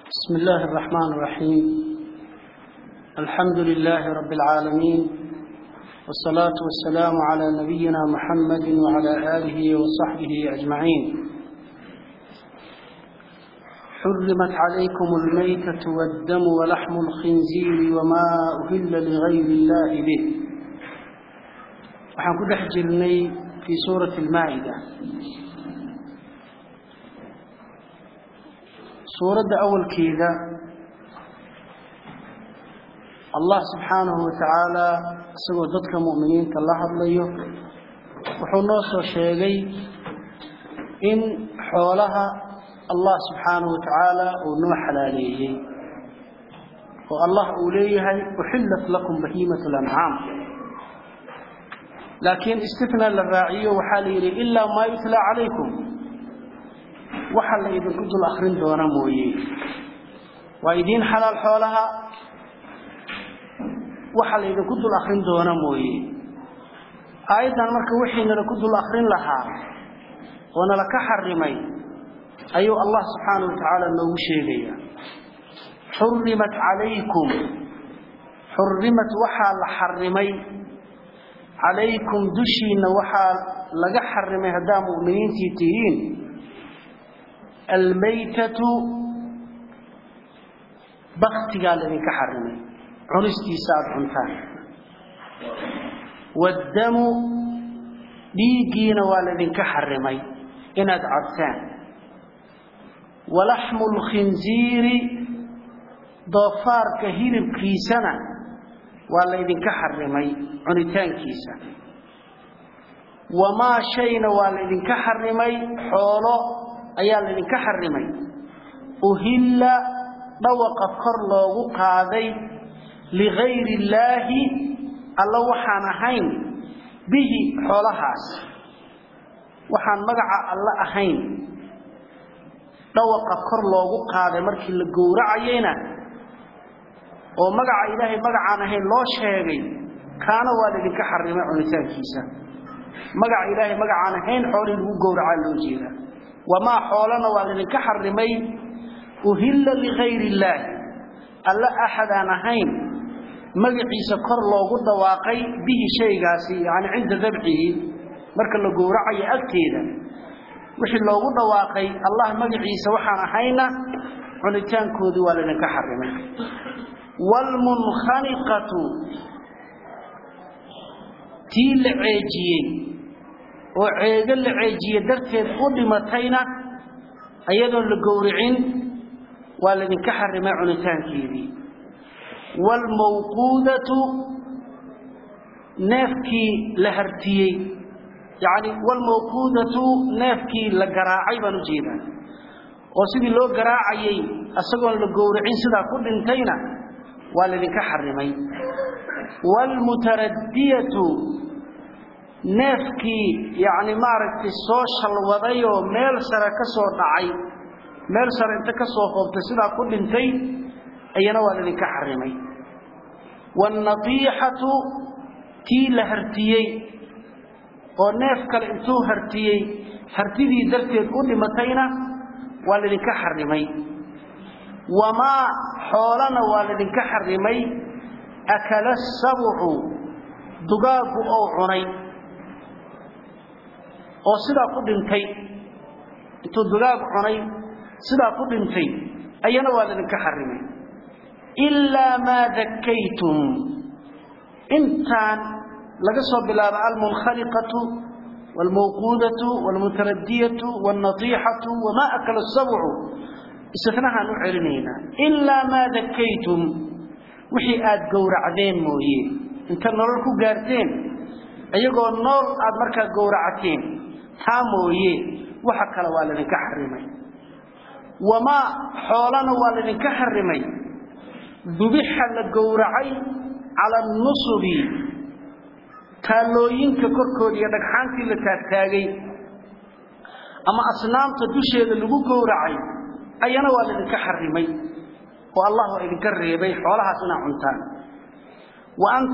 بسم الله الرحمن الرحيم الحمد لله رب العالمين والصلاة والسلام على نبينا محمد وعلى آله وصحبه أجمعين حرمت عليكم الميتة والدم ولحم الخنزير وما أهل لغير الله به waxaan ku dhex jirnay fii suurati almaa'ida suuradda awalkeeda allah subxaanahu wa tacaala isagoo dadka mu'miniinta la hadlayo wuxuu noo soo sheegay in xoolaha allah subxaanahu wa tacaala uu noo xalaaleeyey oo allah uu leeyahay uxillat lakum bahiimat lancaam laakiin istina la raaciyo waxaa la yidhi ilaa maa yutlaa calaykum waxa la idinku dul akrin doona mooye waa idiin xalaal xoolaha waxa la idinku dul akrin doona mooye aayaddan marka wixii nala ku dul akrin lahaa oo nala ka xarimay ayuu allah subxaanahu wa tacaala noogu sheegaya xurimat calaykum xurimat waxaa la xarimay calaykum dushiinna waxaa laga xarimay haddaa mu'miniintii tihiin almaytatu baktigaa laydinka xarimay cunistiisa aada cuntaan waaddamu dhiiggiina waa laydinka xarimay inaad cabtaan walaxmu lkhinziiri doofaarka hilibkiisana waa laydinka xarimay cunitaankiisa wamaa shayna waa laydinka xarimay xoolo ayaa laydinka xarimay uhilla dhawaqa kor loogu qaaday ligayri illaahi alla waxaan ahayn bihi xoolahaas waxaan magaca alla ahayn dhawaqa kor loogu qaaday markii la gowracayeyna oo magaca ilaahay magacaan ahayn loo sheegay kaana waa laydinka xarimay cunitaankiisa magaca ilaahay magacaan ahayn xoolihii lagu gowracaa loo jeedaa wamaa xoolana waa laydinka xarimay uhilla ligayri illaahi alla axad aan ahayn magaciisa kor loogu dhawaaqay bihi shaygaasi yani cinda dabcihi marka la gowracayo agteeda wixii loogu dhawaaqay allah magaciisa waxaan ahayna cunitaankoodii waa laydinka xarimay wlmunkhaniqatu tii la ceejiyey oo ceego la ceejiye darteed u dhimatayna ayadoon la gowricin waa laydinka xarimay cunitaankeedii waalmawquudatu neefkii la hartiyey yacni waalmawquudatu neefkii la garaacay baan u jeedaa oo sidii loo garaacayey isagoon la gowricin sidaa ku dhintayna waa laydinka xarimay waalmutaraddiyatu neefkii yacni maaragtay soo shalwadayoo meel sare ka soo dhacay meel sare inta ka soo hoobtay sidaa ku dhintay ayana waa laydinka xarimay waalnatiixatu tii la hartiyey oo neef kale intuu hartiyey hartidii darteed u dhimatayna waa laydinka xarimay wamaa xoolana waa laydinka xarimay akala sabucu dugaaggu ou cunay oo sidaa ku dhintay intuu dugaag cunay sidaa ku dhintay ayana waa laydinka xarimay ilaa maa dakaytum intaan laga soo bilaabo almunkhaliqatu waalmawquudatu waalmutaradiyatu waalnatiixatu wamaa akala sabcu istinahaan u celinaynaa ilaa maa dakaytum wixii aad gowracdeen mooye inta nolol ku gaarteen iyagoo nool aad markaa gowracateen taa mooye waxa kale waa laydinka xarimay wamaa xoolana waa laydinka xarimay dubixa la gowracay cala anusubi taallooyinka korkooda iyo dhagxaantii la taagtaagay ama asnaamta dusheeda lagu gowracay ayana waa laydinka xarimay oo allah waa idinka reebay xoolahaas inaa cuntaan wa an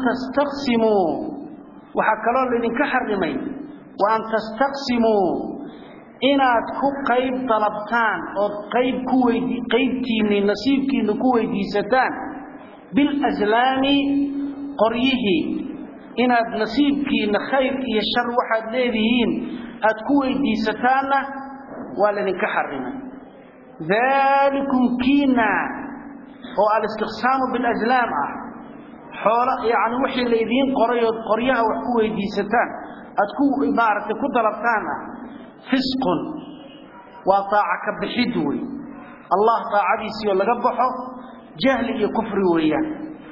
tastaqsimuu waxaa kaloo laydinka xarimay wa an tastaqsimuu inaad ku qayb dalabtaan ood qayb ku weydi qaybtiinni nasiibkiinna ku weydiisataan bilaslaami qoryihii inaad nasiibkiinna khayr iyo shar waxaad leedihiin aad ku weydiisataanna waa laydinka xarimay daalikum kiina oo alistiqsaamu bilaslaam ah xoola yacni wixii laydiin qoray ood qoryaha wax ku weydiisataan aad ku maaragtay ku dalabtaan ah fisqun waa taaca ka bixid wey allah taacadiisii oo laga baxo jahli iyo kufri weeyaan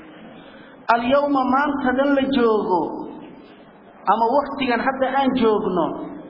alyawma maantadan la joogo ama waktigan hadda aan joogno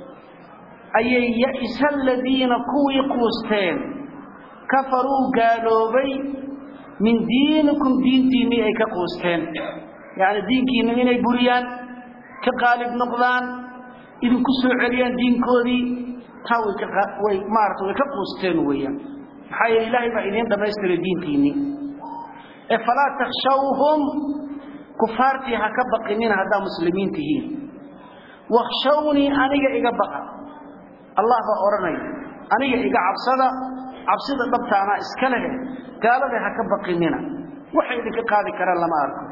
ayay ya'isa aladiina kuwii quusteen kafaruu gaaloobay min diinikum diintiinnii ay ka quusteen yacni diinkiinna inay buriyaan ka qaalib noqdaan idinku soo celiyaan diinkoodii taa way ka way maarata way ka quusteen weeyaan maxaa yeele ilaahay baa idiin dhammaystiray diintiinnii ee falaa takhshawhum kufaartii ha ka baqinina haddaa muslimiin tihiin wakhshawnii aniga iga baqa allah baa odhanaya aniga iga cabsada cabsida dhabtaanaa iska lehe gaalada ha ka baqinina waxay idinka qaadi karaan lama arko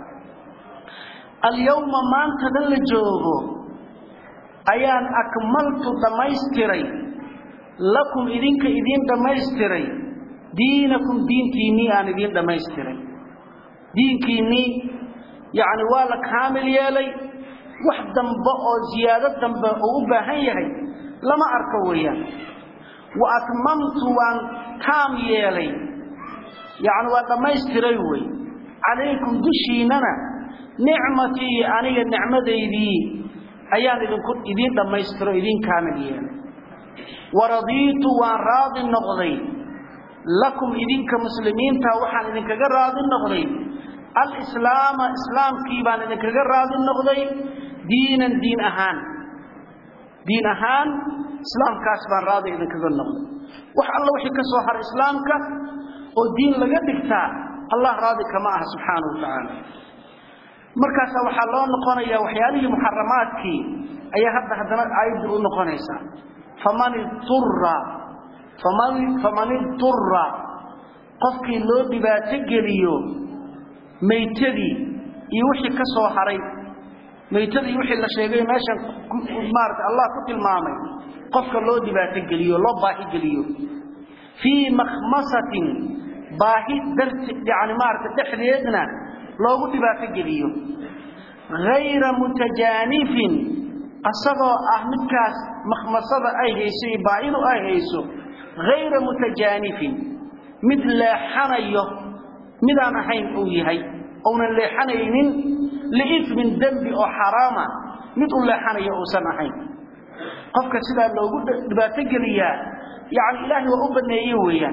alyawma maantadan la joogo ayaan akmaltu dhammaystiray lakum idinka idiin dhammaystiray diinakum diintiinnii aan idiin dhammaystiray diinkiinnii yacni waa la kaamil yeelay wax dambe oo ziyaado dambe uu u baahan yahay lama arko weeyaan wa atmamtu waan taam yeelay yacni waa dhammaystiray wey calaykum dushiinnana nicmatii aniga nicmadaydii ayaan idinku idiin dhammaystiro idiin kaamil yeelay waradiitu waan raadi noqday lakum idinka muslimiinta waxaan idinkaga raadi noqday alislaama islaamkii baan idinkaga raadi noqday diinan diin ahaan diin ahaan islaamkaas baan raadi idinkaga noqday wax alla wixii ka soo haray islaamka oo diin laga dhigtaa allah raadi kama aha subxaanahu wa tacaala markaasaa waxaa loo noqonayaa waxyaalihii muxaramaadkii ayaa hadda haddana aayadda u noqonaysaa faman idura faman faman idura qofkii loo dhibaato geliyo maytadii iyo wixii ka soo haray maytadii wixii la sheegay meeshan maarata allah ku tilmaamay qofka loo dhibaato geliyo loo baahi geliyo fii makhmasatin baahi darti yani maarata dhexdeedna loogu dhibaato geliyo hayra mutajaanifin asagoo ah midkaas makhmasada ay hayso iyo baahidu ay hayso hayra mutajaanifin mid leexanayo midaan ahayn uu yahay ounan leexanaynin liifmin dembi oo xaraama mid u leexanayo uusan ahayn qofka sidaa loogu dhibaato geliyaa yani ilaahay waa u baneeye weeyaan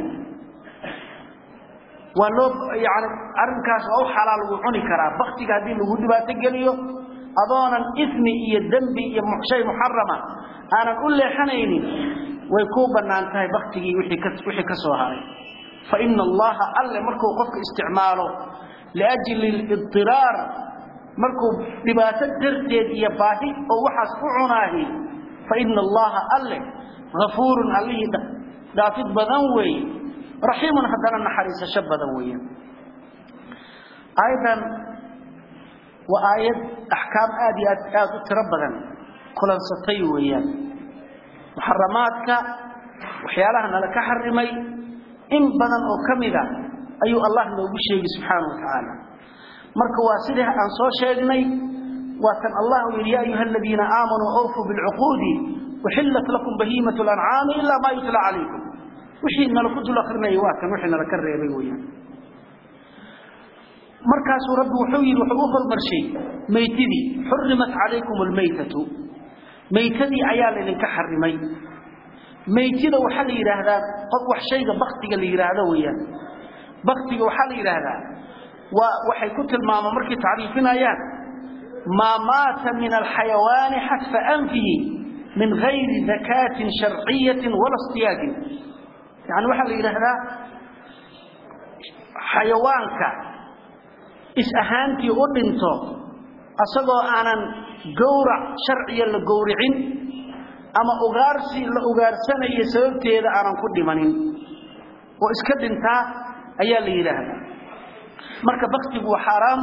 waa loo yani arrinkaas waa u xalaal wuu cuni karaa baktiga haddii lagu dhibaato geliyo adoonan ismi iyo dembi iyo shay muxarama aanan u leexanaynin way kuu bannaan tahay baktigii wixii ka soo haray fa ina allaha alle markuu qofka isticmaalo liajli lidiraar markuu dhibaato darteed iyo baahi oo waxaas u cunaahi fa ina allaha alle afuurun allihii dhaafid badan weeye raxiimun haddana naxariisasho badan weeyaan aayadan waa aayad axkaam aad iyo aad aad u tiro badan kulansatay weeyaan muxaramaadka waxyaalaha nala ka xarimay in badan oo ka mida ayuu allah noogu sheegi subxaanahu wa tacaala marka waa sidii aan soo sheegnay waa tan allah uu yidhi ya ayuha aladiina aamanuu awfuu bilcuquudi uxillat lakum bahiimatu lancaami ilaa maa yutla calaykum wixii nala ku dul akrinayay waa kan wixii nala ka reebay weeyaan markaasuu rabbi wuxuu yidhi wuxuu u hormarshay maytidii xurimat calaykum almaytatu maytadii ayaa laydinka xarimay maytida waxaa la yidhaahdaa qof wax shayga baktiga la yidhaahdo weeyaan baktiga waxaa la yidhaahdaa waa waxay ku tilmaamaan markay tacriifinayaan maa maata min alxayawaani xadfa anfihi min gayri dakaatin sharciyatin wala istiyaadin yani waxaa la yidhaahdaa xayawaanka is ahaantii u dhinto asagoo aanan gowrac sharciya la gowricin ama ugaarsi la ugaarsanayo sababteeda aanan ku dhimanin oo iska dhintaa ayaa la yidhaahdaa marka baktigu waa xaaraam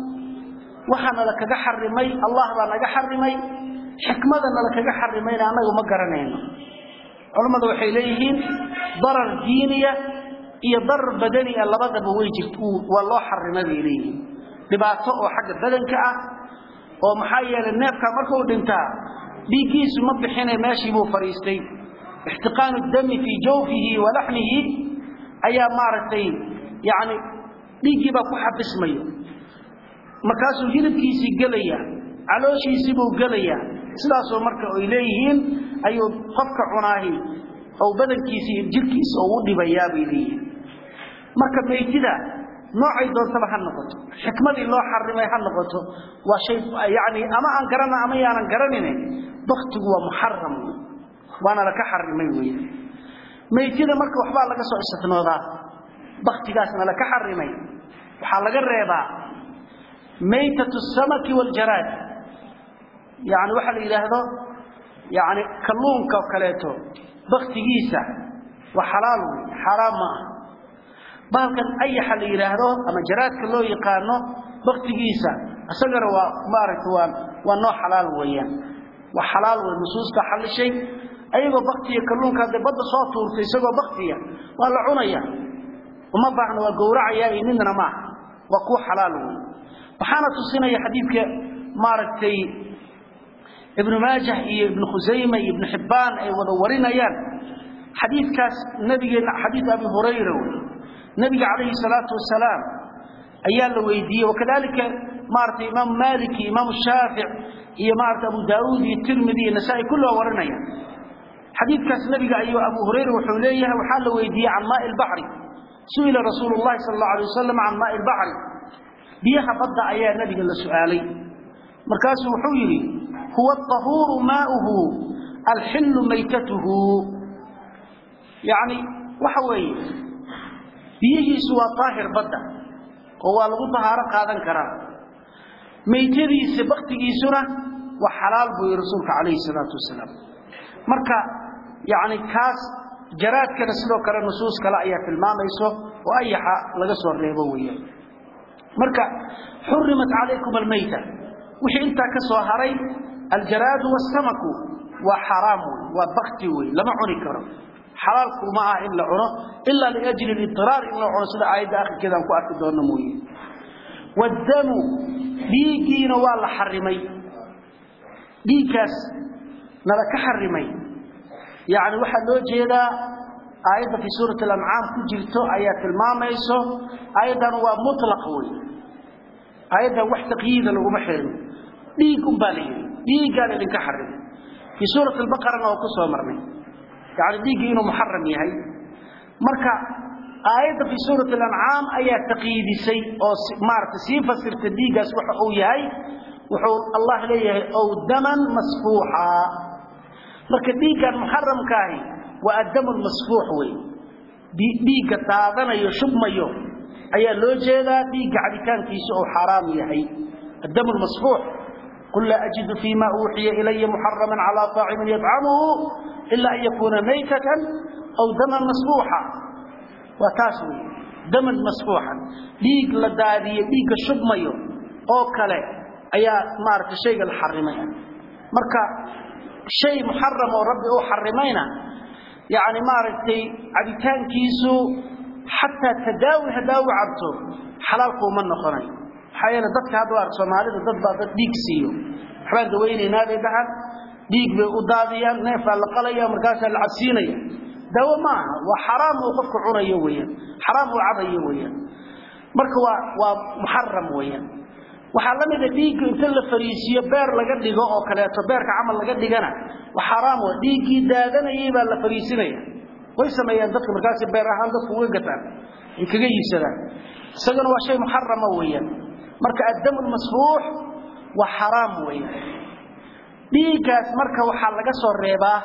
waxaana la kaga xarimay allah baa naga xarimay xikmadana la kaga xarimayna annagu ma garanayno culammadu waxay leeyihiin darar diiniya iyo darar badaniya labadaba way jirt waa loo xarimay bay leeyihiin dhibaato oo xagga badanka ah oo maxaa yeelay neefka markuu dhintaa dhiiggiisu ma bixine meeshii buu fadhiistay ixtiqaanu dami fii jawfihi wa laxmihi ayaa maaragtay yacni dhiiggii baa ku xabismayo markaasuu hilibkiisii gelaya calooshiisii buu gelaya sidaasoo marka ay leeyihiin ayuu qofka cunaahi ou badankiisa iyo jirkiisa ou u dhibayaa bay leeyihiin marka meytida noocay doontaba ha noqoto xikmadii loo xarimay ha noqoto waa shay yani ama aan garana ama yaanan garanine baktigu waa muxaram waana laka xarimay wey meytida marka waxbaa laga soo istinoodaa baktigaasna laka xarimay waxaa laga reebaa maytatu samaki waljaraad yani waxaa la yidhaahdo yani kalluunka oo kaleeto baktigiisa waa xalaal wey xaaraam ma ah bahalkan ayaxa la yidhaahdo ama jaraadka loo yaqaano baktigiisa isagana waa maaragta waa waa noo xalaal weeyaan waa xalaal wey nusuusta xallishay ayagoo baktiya kalluunka hadday badda soo tuurtay isagoo baktiya waa la cunaya uma baahna waa gowracayaa iyo midna maaha waa kuwa xalaal wey waxaana tusinaya xadiidka maaragtay ibnu maajah iyo ibnu khusayma iyo ibnu xibbaan ay wada warinayaan xadiidkaas nabigeena xadiid abi hurayra wey nabiga calayhi salaatu wasalaam ayaa la weydiiyey wakadalika maaragtay imaamu maalik iyo imaamu shaafic iyo maaragtay abu daauud iyo tirmidi iyo nasaa-i kulli waa warinaya xadiidkaas nabiga ayuu abu hurayra wuxuu leeyahay waxaa la weydiiyey can maai lbaxri su'ila rasuulu llahi sala allahu alay wasalam can maai lbaxri biyaha badda ayaa nabiga la su'aalay markaasuu wuxuu yidhi huwa aطahuuru maauhu alxillu maytatuhu yacni waxa weeye biyihiisu waa daahir badda oo waa lagu dahaaro qaadan karaa maytadiisa baktigiisuna waa xalaal buu yihi rasuulka calayhi salaatu wasalaam marka yacni kaas jaraadkana sidoo kale nusuus kale ayaa tilmaamayso oo ayaxa laga soo reebo weeyaan marka xurimat calaykum almayta wixii intaa ka soo haray aljaraadu waasamaku waa xaraam wey waa bakti wey lama cuni karo xalaalku ma ah in la cuno ilaa liajli lidiraar in la cuno sida aayadda akhirkeeda aan ku arki doonno mooye waddamu dhiiggiina waa la xarimay dhiiggaas nala ka xarimay yacni waxaa loo jeedaa aayadda fii suurati alancaam ku jirto ayaa tilmaamayso aayaddan waa mutlaq wey aayaddan wax taqyiida laguma xirin dhiig unbaa la yidhi dhiiggaan idinka xarimay fii suurati albaqarana oo ku soo marnay yani dhiiggii inuu muxaram yahay marka aayadda fii suurati alancaam ayaa taqyiidisay oo maarata sii fasirta dhiiggaas waxa uu yahay wuxuu allah leeyahay ow daman masfuuxa marka dhiiggan muxaramkaahi waa addamu lmasfuux wey dhiigga daadanayo shubmayo ayaa loo jeedaa dhiigga cabitaankiisa oo xaaraam yahay addamu lmasfuux qul laa ajidu fima uuxiya ilaya muxaraman calaa طaacimin yطcamuhu ila an yakuuna maytatan aw daman masfuuxa waa taas wey daman masfuuxan dhiig la daadiye dhiigga shubmayo oo kale ayaa maaragtay shayga la xarimay marka shay muxaram oo rabbi uu xarimayna yani maaragtay cabitaankiisu xataa tadaawi hadaawi cabto xalaalkuuma noqonayo maxaa yeele dadka hadda ark soomaalida dad baa dad dhiig siiyo waxbaan dawaynaynaa bay dhahaan dhiig bay u daadiyaan neefaa la qalaya markaasaa la cabsiinaya daawo ma aha waa xaraam uu qofku cunayo weyaan xaraam uu cabayo weyaan marka waa waa muxaram weyaan waxaa la mida dhiigga inta la fariisiyo beer laga dhigo oo kaleeto beerka camal laga dhigana waa xaraam w dhiiggii daadanayay baa la fariisinaya way sameeyaan dadka markaasi beer ahaan dadku uga gataan ay kaga iibsadaan isagana waa shay muxarama weeyaan marka addamu lmasfuux waa xaraam weeyaan dhiiggaas marka waxaa laga soo reebaa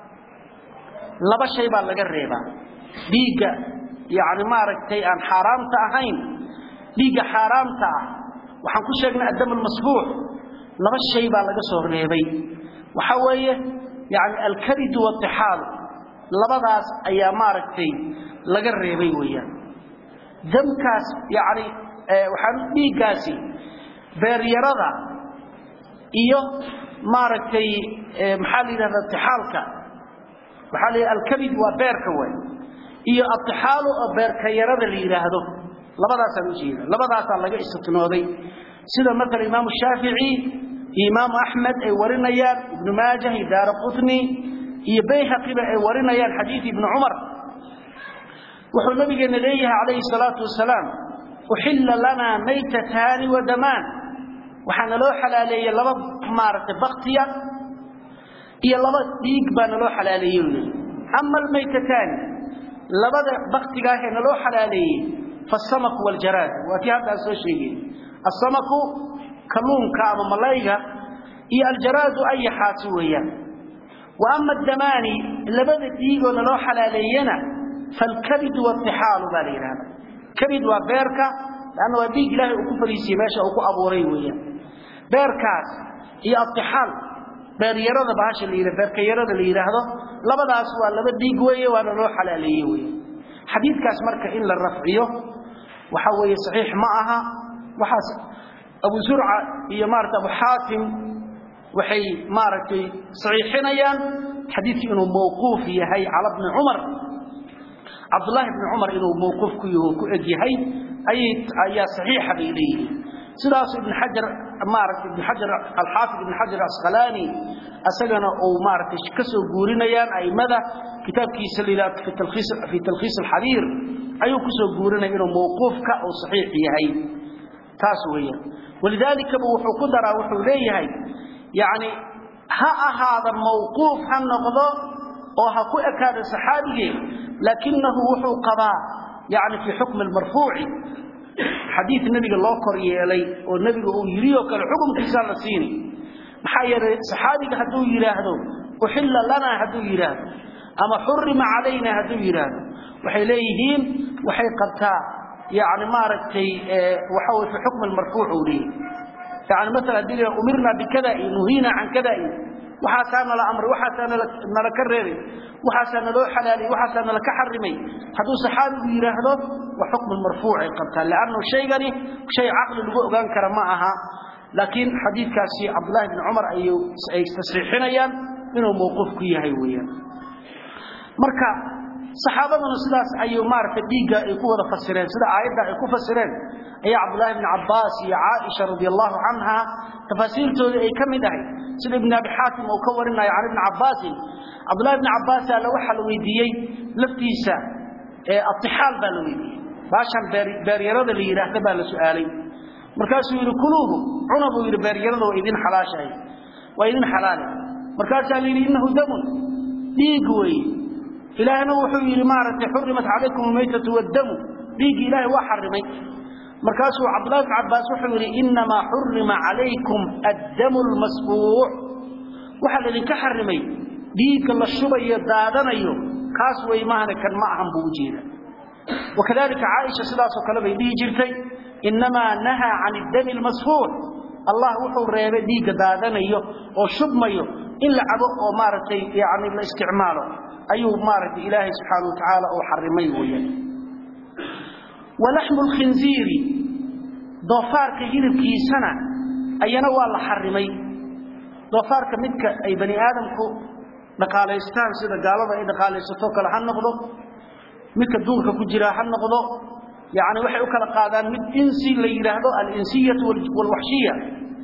laba shay baa laga reebaa dhiigga yacni maaragtay aan xaaraamta ahayn dhiigga xaaraamta ah waxaan ku sheegnay addam almasfuux laba shay baa laga soo reebay waxa weeye yani alkabid waatixaalu labadaas ayaa maaragtay laga reebay weeyaan damkaas yani waxaan dhiiggaasi beeryarada iyo maaragtay maxaa la yidhahda itixaalka waxaa la yidhahda alkabid waa beerka waay iyo atixaalu oo beerka yarada la yidhaahdo labadaasaan u jeeda labadaasaa laga istitnooday sida maala imaamu shaafici iyo imaamu axmed ay warinayaan ibnu maajah iyo daara qutni iyo bayhaqiba ay warinayaan xadiid ibni cumar wuxuu nabigeena leeyahay calayhi salaatu wasalaam uxilla lanaa maytataani wa damaan waxaa naloo xalaaleeyey laba maaragtay baktiya iyo laba dhiig baa naloo xalaaleeyey wy ama almaytataani labada baktigaahee naloo xalaaleeyey faasamaku waljaraad waa tii hadda aan soo sheegay asamaku kalluunka ama malayga iyo aljaraadu ayaxaasi weeyaan wa ama addamaani labada dhiigoo naloo xalaaleeyena falkabidu waatixaalu baa la yidhahda kabid waa beerka lanna waa dhiig ilaahay uu ku fariisiyey meesha uu ku abuuray weeyaan beerkaas iyo atixaal beeryarada bahasha la yidhahdo beerkayarada la yidhaahdo labadaas waa laba dhiig weeye waana loo xalaaleeye weeye xadiidkaas marka in la rafciyo waxa weeye saxiix ma aha waxaas abu zurca iyo maarata abu xaatim waxay maaragtay saxiixinayaan xadiidkii inuu mawquuf yahay cala bni cumar cabdullaahi bni cumar inuu mawquuf ku yaho ku eg yahay ayaa saxiixa bay leeyihiin sidaasu ibn xajar maarata ibn xajar alxaafid ibn xajar asqalaani isagana uu maaratay ka soo guurinayaan aimada kitaabkiisa la fi talkhiis alxabiir ayuu kusoo guurinaya inuu mawquufka uu saxiix yahay taas weeyaan walidaalikaba wuxuu ku daraa wuxuu leeyahay yani ha ahaada mawquuf ha noqdo oo ha ku ekaada saxaabigee laakinahu wuxuu qabaa yani fii xukmi marfuuci xadiid nebiga loo kor yeelay oo nebiga uu yidhi oo kale xukumkiisaa la siini maxaa yeelay saxaabiga hadduu yidhaahdo uxilla lanaa hadduu yidhaahdo ama xurima calayna hadduu yidhaahdo waxay leeyihiin waxay qabtaa yani maaragtay waxa wey fi xukmi marfuuc uu leeyahy yani maala hadii la umirna bikada iyo nuhiina can kada iyo waxaasaa nala amray waxaasaa nala ka reebay waxaasaa naloo xalaaliyey waxaasaa nala ka xarimay hadduu saxaabigu yidhaahdo waa xukmu marfuucay qabtaa lannu shaygani shay caqli lagu ogaan kara ma aha laakiin xadiidkaasi cabdulahi bni cumar ay tasriixinayaan inuu mawquuf ku yahay weyaan marka saxaabaduna sidaas ayuu maaragtay dhiigga ay ku wada fasireen sida aayadda ay ku fasireen ayaa cabdulahi bni cabaas iyo caaisha radi allahu canha tafaasiirtooda ay ka mid ahay sida ibn abi xaatim uu ka warinayo can ibni cabaasin cabdulahi bni cabaas alla waxaa la weydiiyey laftiisa atixaal baa la weydiiyey baashan beeryarada la yidhaahda baa la su'aalay markaasuu yidhi kuluuhu cuna buu yidhi beeryarada waa idin xalaashahay waa idin xalaale markaasaa la yidhi innahu damun dhiig weeye ilaahna wuxuu yidhi maaragtay xurimat calaykum almaytatu waddamu dhiiggii ilaahay waa xarimay markaasuu cabdullahi bn cabaas wuxuu yidhi innamaa xurima calaykum addamu lmasfuuc waxaa laydinka xarimay dhiigga la shubayo daadanayo kaas wey maahane kan ma ahan buu ujeeda wakadalika caaisha sidaasoo kale bay dhihi jirtay innamaa nahaa can iddami lmasfuuc allah wuxuu reebay dhiigga daadanayo oo shubmayo in la cabo oo maaragtay yani la isticmaalo ayuu maaragtay ilaahay subxaana wa tacaala uu xarimay weeyaan walaxmu lkhinziiri doofaarka hilibkiisana ayana waa la xarimay doofaarka midka ay bani aadamku dhaqaalaystaan sida gaalada ay dhaqaalaysato kale ha noqdo midka duurka ku jira ha noqdo yani waxay u kala qaadaan mid insi la yidhaahdo alinsiyatu waalwaxshiya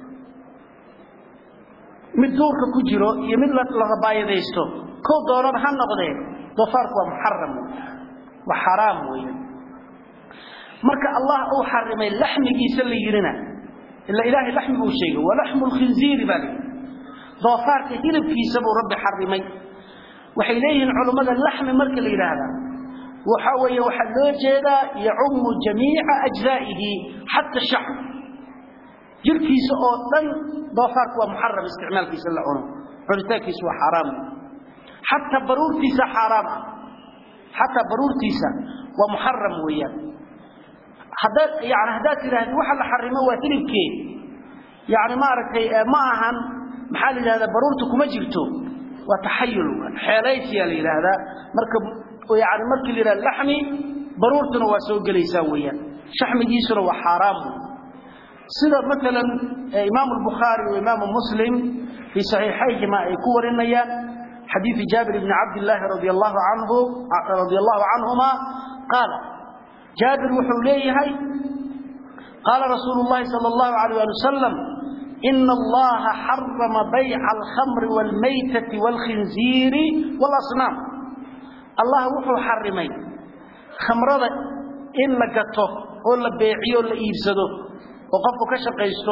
mid duurka ku jiro iyo mid la rabaayadaysto kow doonaba ha noqdee doofaarku waa muxaram waa xaraam weeyaan marka allah uu xarimay laxmigiisa la yidhina ila ilaahay laxmi buu sheegay walaxmu lkhinziiri baa layidhi doofaarka hilibkiisa buu rabbi xarimay waxay leeyihiin culummada laxmi marka la yidhaahdaa waxa weeye waxaa loo jeedaa yacumu jamiica ajzaa'ihi xata shacb jirkiisa oo dhan doofaarku waa muxaram isticmaalkiisa la cuno cunitaankiisa waa xaaraam xataa baruurtiisa xaaraam ah xataa baruurtiisa waa muxaram weeyaan haddaad yani haddaad tidhaahdi waxa la xarimo waa hilibkeed yani maaragtay ma ahan maxaa la yidhahdaa baruurta kuma jirto waa taxayul xeelaysiyaa la yidhaahdaa marka yani markii la yidhahda laxmi baruurtuna waa soo gelaysaa weeyaan shaxmigiisuna waa xaaraam sida maalan imaamu albukhaari wa imaamu muslim fii saxiixayhima ay ku warinayaan xadiidu jaabir bni cabdillaahi radi allahu canhu radia allahu canhuma qaala jaabir wuxuu leeyahay qaala rasuulu llahi sala allahu alayh ali wasalam ina allaha xarama bayca alkhamri waalmaytati waalkhinziiri waalasnaam allah wuxuu xarimay khamrada in la gato oo la beeciyo la iibsado oo qofku ka shaqaysto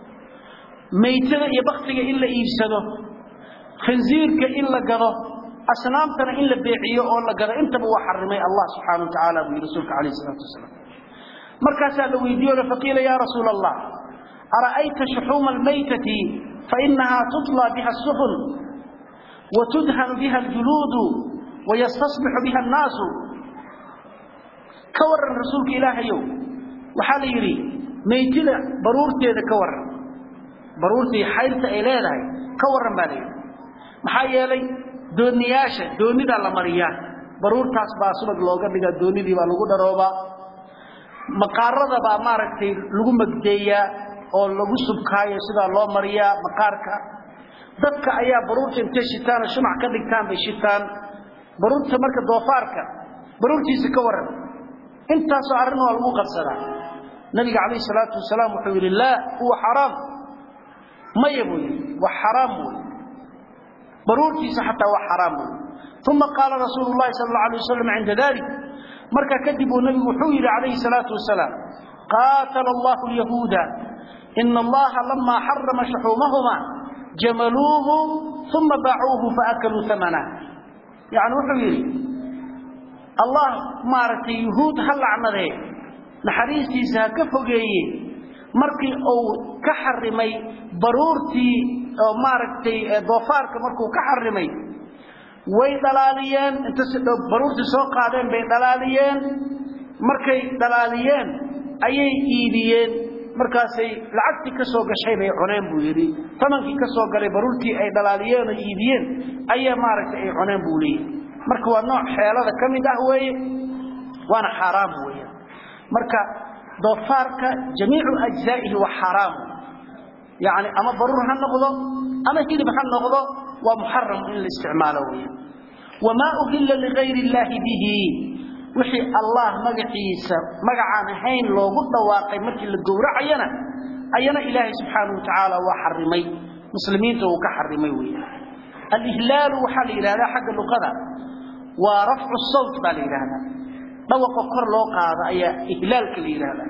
maytada iyo baktiga in la iibsado khinziirka in la gado asnaamtana in la beeciyo oo la gado intaba waa xarimay allah subxaana wa tacaala buu yidhi rasuulka calayh isalaatu wasalaam markaasaa la weydiiyo faqiila yaa rasuula allah ara'ayta shuxuuma almaytati fainahaa tutlaa biha asufun wa tudhanu biha aljuluudu wayastasbixu biha annaasu ka waran rasuulka ilaahayow waxaa la yidhi maytida baruurteeda ka waran baruurtii xayrta ay leedahay ka waran baa la yidhi maxaa yeelay dooniyaasha doonidaa la mariyaa baruurtaas baa subag looga dhigaa doonidii baa lagu dharoobaa maqaarada baa maaragtay lagu magdeeyaa oo lagu subkaayo sidaa loo mariyaa maqaarka dadka ayaa baruurta intay shitaanoo shumac ka dhigtaan bay shitaan baruurta marka doofaarka baruurtiisa ka waran intaasoo arrin waa lagu qabsadaa nabiga calayhi salaatu wasalaam wuxuu yidhi laa huwa xaraam maya buu yidhi waa xaraam wey baruurtiisa xataa waa xaraam wey uma qaala rasuulu llahi sala alla alay wasalam cinda dalik markaa kadib uu nabigu wuxuu yidhi calayhi salaatu wasalaam qaatala allahu alyahuuda ina allaha lamaa xarama shuxuumahuma jamaluuhu uma baacuuhu faakaluu amana yani wuxuu yidhi allah maaragtay yuhuud ha lacnadee naxariistiisa ha ka fogeeye markii uu ka xarimay baruurtii oo maaragtay doofaarka markuu ka xarimay way dhalaaliyeen inta baruurtii soo qaadeen bay dhalaaliyeen markay dhalaaliyeen ayay iibiyeen markaasay lacagtii ka soo gashay bay cuneen buu yidhi tamankii ka soo galay baruurtii ay dhalaaliyeen oo iibiyeen ayaa maaragtay ay cuneen buu leeyahy marka waa nooc xeelada ka mid ah weeye waana xaaraam weeyaan marka doofaarka jamiicu ajzaa'ihi waa xaaraam yacni ama baruur ha noqdo ama hilib ha noqdo waa muxaram in la isticmaalo weeyaan wamaa uhilla ligayri illaahi bihi wixii allah magaciisa magacaan ahayn loogu dhawaaqay markii la gowracayana ayana ilaahay subxaanahu wa tacaala waa xarimay muslimiinta uu ka xarimay weeyaan alihlaalu waxaa la yidhahdaa xagga luqada waa rafcu sawt baa la yidhaahdaa dhawaqa kor loo qaado ayaa ihlaalka la yidhaahdaa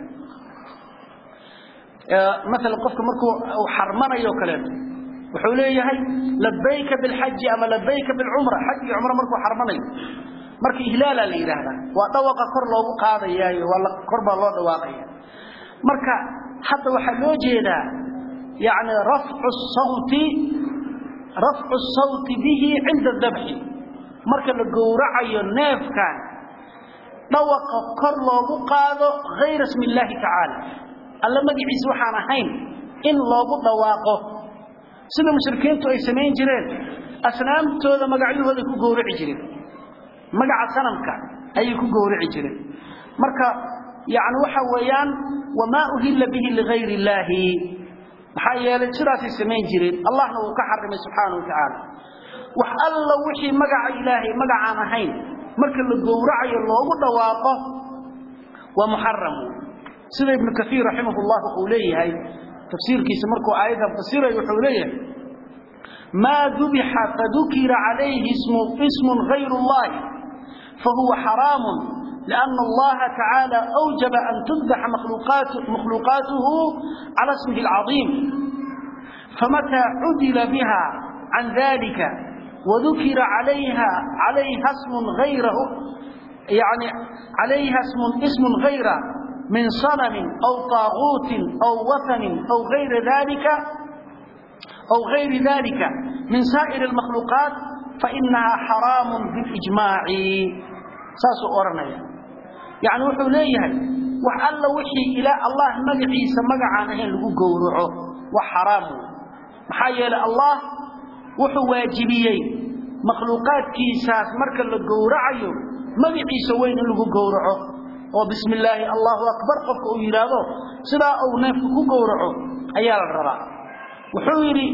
maalan qofka markuu uu xarmanayo kaleeto wuxuu leeyahay labayka bilxaji ama labayka bilcumra xaj iyo cumro markuu xarmanayo marka ihlaalaa la yidhaahdaa waa dhawaqa kor loogu qaadayaayo waa kor baa loo dhawaaqaya marka hadda waxaa loo jeedaa yani rafcu sawti rafcu sawti bihi cinda dabxi marka la gowracayo neefkan dhawaqa kor loogu qaado hayra smi illaahi tacaala alla magaciisa waxaan ahayn in loogu dhawaaqo sida mushrikiintu ay samayn jireen asnaamtooda magacyahooday ku gowraci jireen magaca sanamka ayay ku gowraci jireen marka yani waxa weeyaan wamaa uhilla bihi ligayri illaahi maxaa yeelay sidaasay samayn jireen allahna wuu ka xarimay subxaanau wa tacaala wax alla wixii magaca ilaahay magacaan ahayn marka la gowracayo loogu dhawaaqo waa muxaram sida ibnu kaiir raximah llah uu leeyahay tafsiirkiisa markuu aayaddan fasirayo wuxuu leeyahay maa dubixa fadukira calayhi ismun gayru llahi fahuwa xaraamu لأن الله تعالى أوجب أن تذبح مخلوقات مخلوقاته على اسمه العظيم فمتى عدل بها عن ذلك وذكر عليها عليها اسم غيره يعني عليها اسم اسم غيره من صنم أو طاغوت أو وثن أو غير ذلك أو غير ذلك من سائر المخلوقات فإنها حرام بالإجماع ساسو أورنيا يعني وحو ليهي وحال وحي إلى الله مقعيس مقعان هين لقو قورعه وحرام محايا الله وحو واجبيين makhluuqaadkiisaas marka la gowracayo magaciisa weyn in lagu gowraco oo bismi illaahi allahu akbar qofka uu yidhaahdo sidaa uu neefka ku gowraco ayaa la rabaa wuxuu yidhi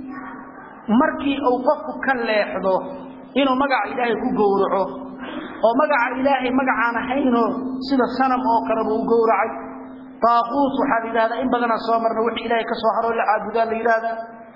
markii uu qofku ka leexdo inuu magaca ilaahay ku gowraco oo magaca ilaahay magacaan ahaynoo sida sanam oo kaleba u gowracay daaquut waxaa la yidhahdaa in badanaa soo marna wixii ilaahay ka soo haroo la caabudaa la yidhaahdaa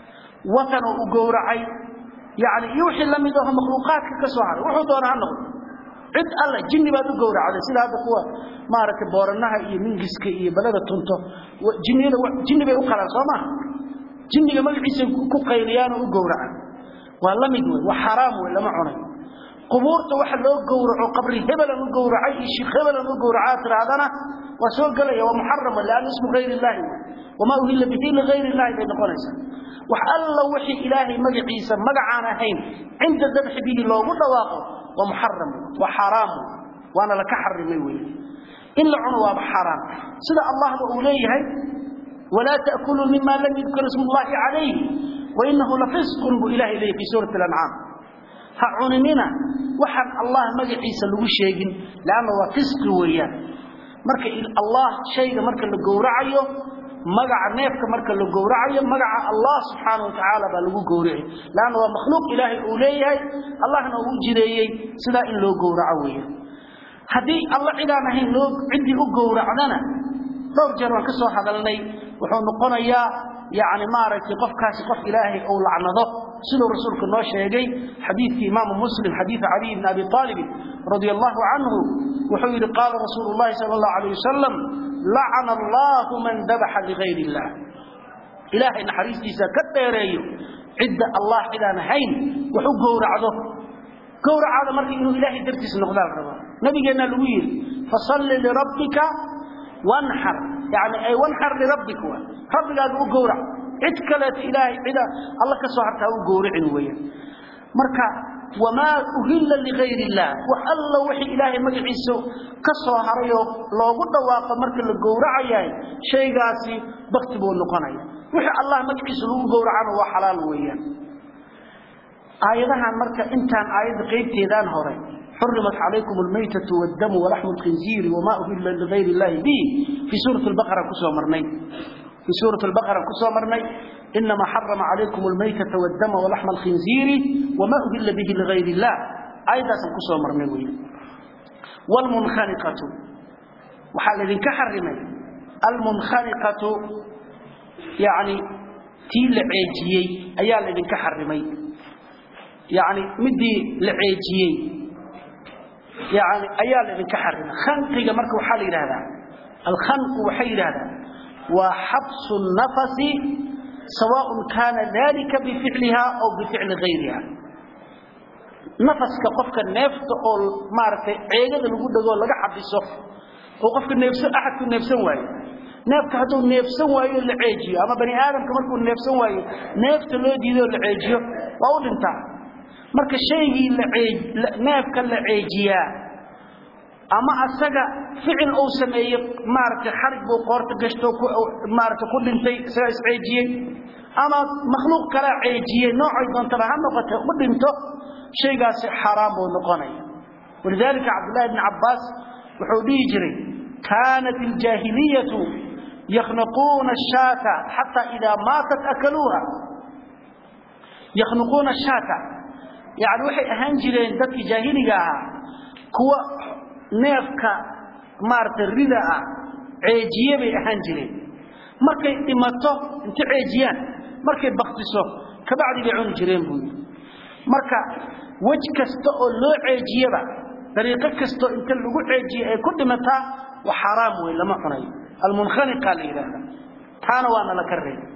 watan oo u gowracay yani iyo wixii la mid aho makhluuqaadka ka soo haray wuxuu doona ha noqdo cid alle jinni baad u gowracday sida hadda kuwa maaragtay booranaha iyo mingiska iyo balada tunto jinniyada jinni bay u qalaan soo maha jinniga magaciisa ku qayliyaanoo u gowracan waa la mid wey waa xaraam wey lama cunay qubuurta waxa loo gowraco qabri hebelan u gowracay iyo shiikh hebelan u gowracaa tirahdana waa soo gelaya waa muxarama lianna ismu hayr illaahi wamaa uhilla bihi ligayr illahi bay noqonaysaa wax alla wixii ilaahay magaciisa magacaan ahayn cinda dabxi bihi loogu dhawaaqo waa muxaram waa xaraam waana laka xarimay wey in la cuno waaba xaraam sida allahba uu leeyahay walaa ta'kuluu mima lam yudkar ismu llahi calayhi wainahu lafisqun buu ilahay leeyahy fi suurati alancaam ha cunimina waxaan allah magaciisa lagu sheegin leanna waa fisqi weeyaan marka allah shayga marka la gowracayo magaca neefka marka la gowracayo magaca allah subxaana watacaala baa lagu gowraci leanna waa makhluuq ilaahay uu leeyahay allahna uu jireeyey sidaa in loo gowraco weeyaan haddii alla cidaan ahayn loo ciddii u gowracdana dhowr jeer waan ka soo hadalnay wuxuu noqonayaa yani maaragtay qofkaasi qof ilaahay uu lacnado siduu rasuulku noo sheegay xadiidkii imaamu muslim xadiidu caliy bni abi aalibin radia allahu canhu wuxuu yidhi qaala rasuulu llahi sala allahu alayh wasalam lacana allahu man dabaxa ligayr illah ilaahay naxariistiisa ka dheereeyo cidda allah cidaan ahayn wax u gowracdo gowracaada marka inuu ilaahay dartiis noqdaa la rabaa nabigeennaa lagu yidhi fasalli lirabbika wanxar yani ay wanxar lirabbika wa rabbigaaga u gowrac cid kaleeto ilaahay cida alla ka soo hartaa u gowracin weeyaan marka wamaa uhilla ligayr illah wax alla wixii ilaahay magaciisa ka soo harayoo loogu dhawaaqo marka la gowracayahay shaygaasi bakti buu noqonaya wixii allah magaciisa lagu gowracana waa xalaal weeyaan aayadahan marka intaan aayadda qaybteedaan hore xurimat calaykum almaytatu waddamu walaxmu lkhinziiri wamaa uhilla ligayr illahi bihi fii suurati lbaqara kusoo marnay في سورة البقرة كسو مرني إنما حرم عليكم الميتة والدم ولحم الخنزير وما أهل به لغير الله أيضا كسو مرني وي والمنخنقة وحال الذين كحرمي المنخنقة يعني تي لعيجيي أيا الذين كحرمي يعني مدي لعيجيي يعني أيا الذين كحرمي خنقي مركو حال هذا الخنق وحيل هذا وحبس النفس سواء كان ذلك بفعلها أو بفعل غيرها نفس كقفك النفس أو مارك عيقة لقود دقول لك حبسه وقفك النفس أحد كن نفس واي نفس هدو نفس واي العيجي أما بني آدم كمان كن نفس واي نفس لو ديدو العيجي وأقول انت مرك الشيء العيج نفس العيجية ama asaga ficil uu sameeyey maaragtay xarig buu qoorta gashto maaragtay ku dhintay isaga isceejiyey ama makhluuq kala ceejiyey noocay doontaba ha noqotay u dhinto shaygaasi xaraam buu noqonaya walidaalika cabdullahi bni cabbaas wuxuu dhihi jiray kaanat aljaahiliyatu yakhnaquuna ashaata xataa idaa maatat akaluuha yakhnaquuna ashaata yani waxay ahaan jireen dadkii jaahiliga ahaa kuwa neefka maaragtay rida ah ceejiye bay ahaan jireen markay dhimato inta ceejiyaan markay baktiso kabacdi bay cuni jireen buu yidhi marka wej kasta oo loo ceejiyaba dariiqo kastoo inta lagu ceejiye ay ku dhimataa waa xaaraam wey lama cunayo almunkhaniqa la yidhaahda taana waana la ka reebay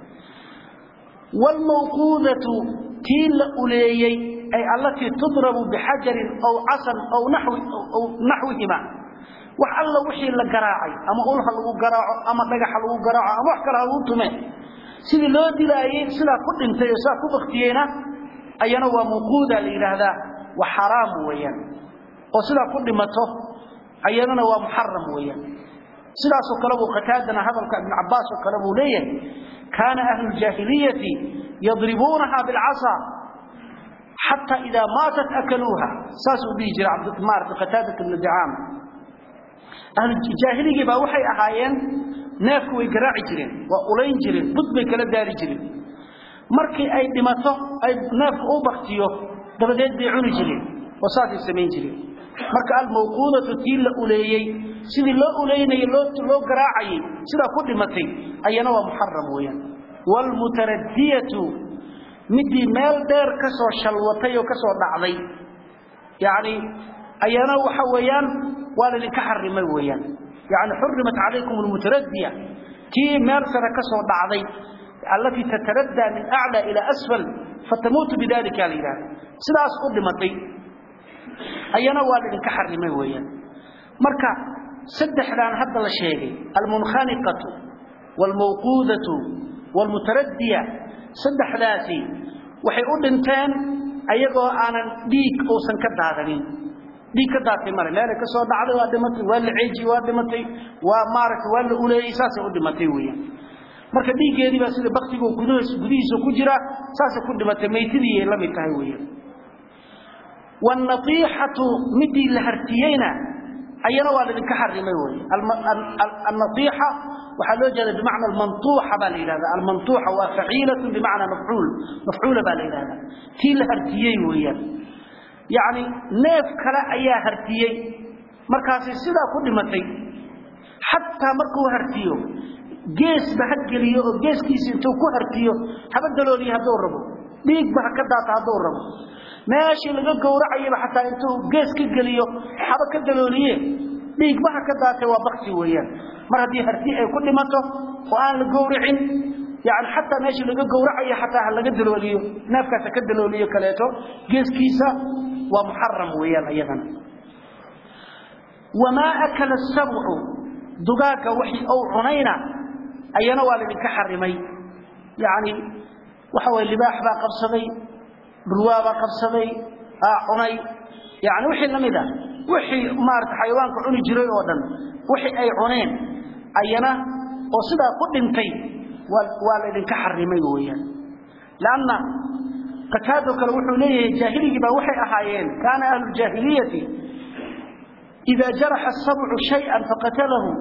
waalmawquudatu tii la uleeyey ay allatii tudrabu bixajarin aw casan aw naxwihima wax alla wixii la garaacay ama ulha lagu garaaco ama dhagaxa lagu garaaco ama wax kale ha lagu tume sidii loo dilaayey sidaa ku dhintay oo sidaa ku baktiyeyna ayana waa mawquuda la yidhaahdaa waa xaraam weeyaan oo sidaa ku dhimato ayadana waa muxaram weeyaan sidaasoo kale buu qataadana hadalka ibn cabbaas oo kale buu leeyahay kaana ahlu ljaahiliyati yadribuunaha bilcasa حتى إذا ماتت أكلوها ساسو دي جرى عبد المار قتادة بن دعام أهل الجاهلية با waxay ahaayeen neefku way garaaci jireen waa ulayn jireen bud bay kala daari jireen markii ay dhimato ay neefku u baktiyo dabadeed bay cuni jireen wasaasi sameyn jireen marka al mawqudatu tii uleeyay sidii loo uleeyay loo loo garaacay sida ku dhimatay ayana waa muharram weeyaan wal mutaraddiyatu midii meel dheer ka soo shalwatay oo ka soo dhacday yaani ayana waxa weeyaan waa la ka xarimay weeyaan yaani hurrimat alaykum almutaraddiya tii meel sare ka soo dhacday التي تتردى من أعلى إلى أسفل فتموت بذلك الإله سلاس قدمتي أينا والد كحرمي ويا مركا سدح لان هذا الشيء المنخنقة والموقوذة والمتردية سدح ذاتي waxay u dhinteen ayagoo aanan dhiig uusan ka daadanin dhiig ka daatay mare meel ka soo dhacday waa dhimatay waa la ceeji waa dhimatay waa maaragtay waa la uleeyay saasay u dhimatay weeyaan marka dhiiggeedii baa sida baktigu gudihiisa gudihiisa ku jira saasay ku dhimatay maytidii ay la mid tahay weeyaan والنطيحة مدي لهرتيينا أينا والدين كحرمي وي النطيحة وحلو جل بمعنى المنطوحة بالإله المنطوحة وفعيلة بمعنى مفعول مفعولة بالإله تي لهرتيي ويا يعني نيف كلا أيا هرتيي مركاسي سيدا كل متي حتى مركو هرتيو جيس بهجليو جيس كيس انتو كو هرتيو هبدلوا لي هدور ربو ديك بهكذا هدور ربو meeshii laga gowracayba xataa intuu gees ka geliyo xaba ka dalooliye dhiigbaha ka daatay waa bakti weeyaan mar haddii harti ay ku dhimato oo aan la gowracin yani xataa meeshii laga gowracayo xataa ha laga dalooliyo neefkaas ha ka dalooliyo kaleeto geeskiisa waa muxaram weeyaan iyadana wamaa akala asabcu dugaagga wixii ou cunayna ayana waa laydinka xarimay yani waxa waye libaax baa qabsaday burwaaba qabsaday cunay yani wixii lamid ah wixii maarata xayawaanka cuni jiray oo dhan wixii ay cuneen ayana oo sidaa ku dhintay waa laydinka xarimay weeyaan lanna qataado kale wuxuu leeyahay jaahiligii baa waxay ahaayeen kaana ahlu ljaahiliyati ida jaraxa asabcu shayan faqatalahu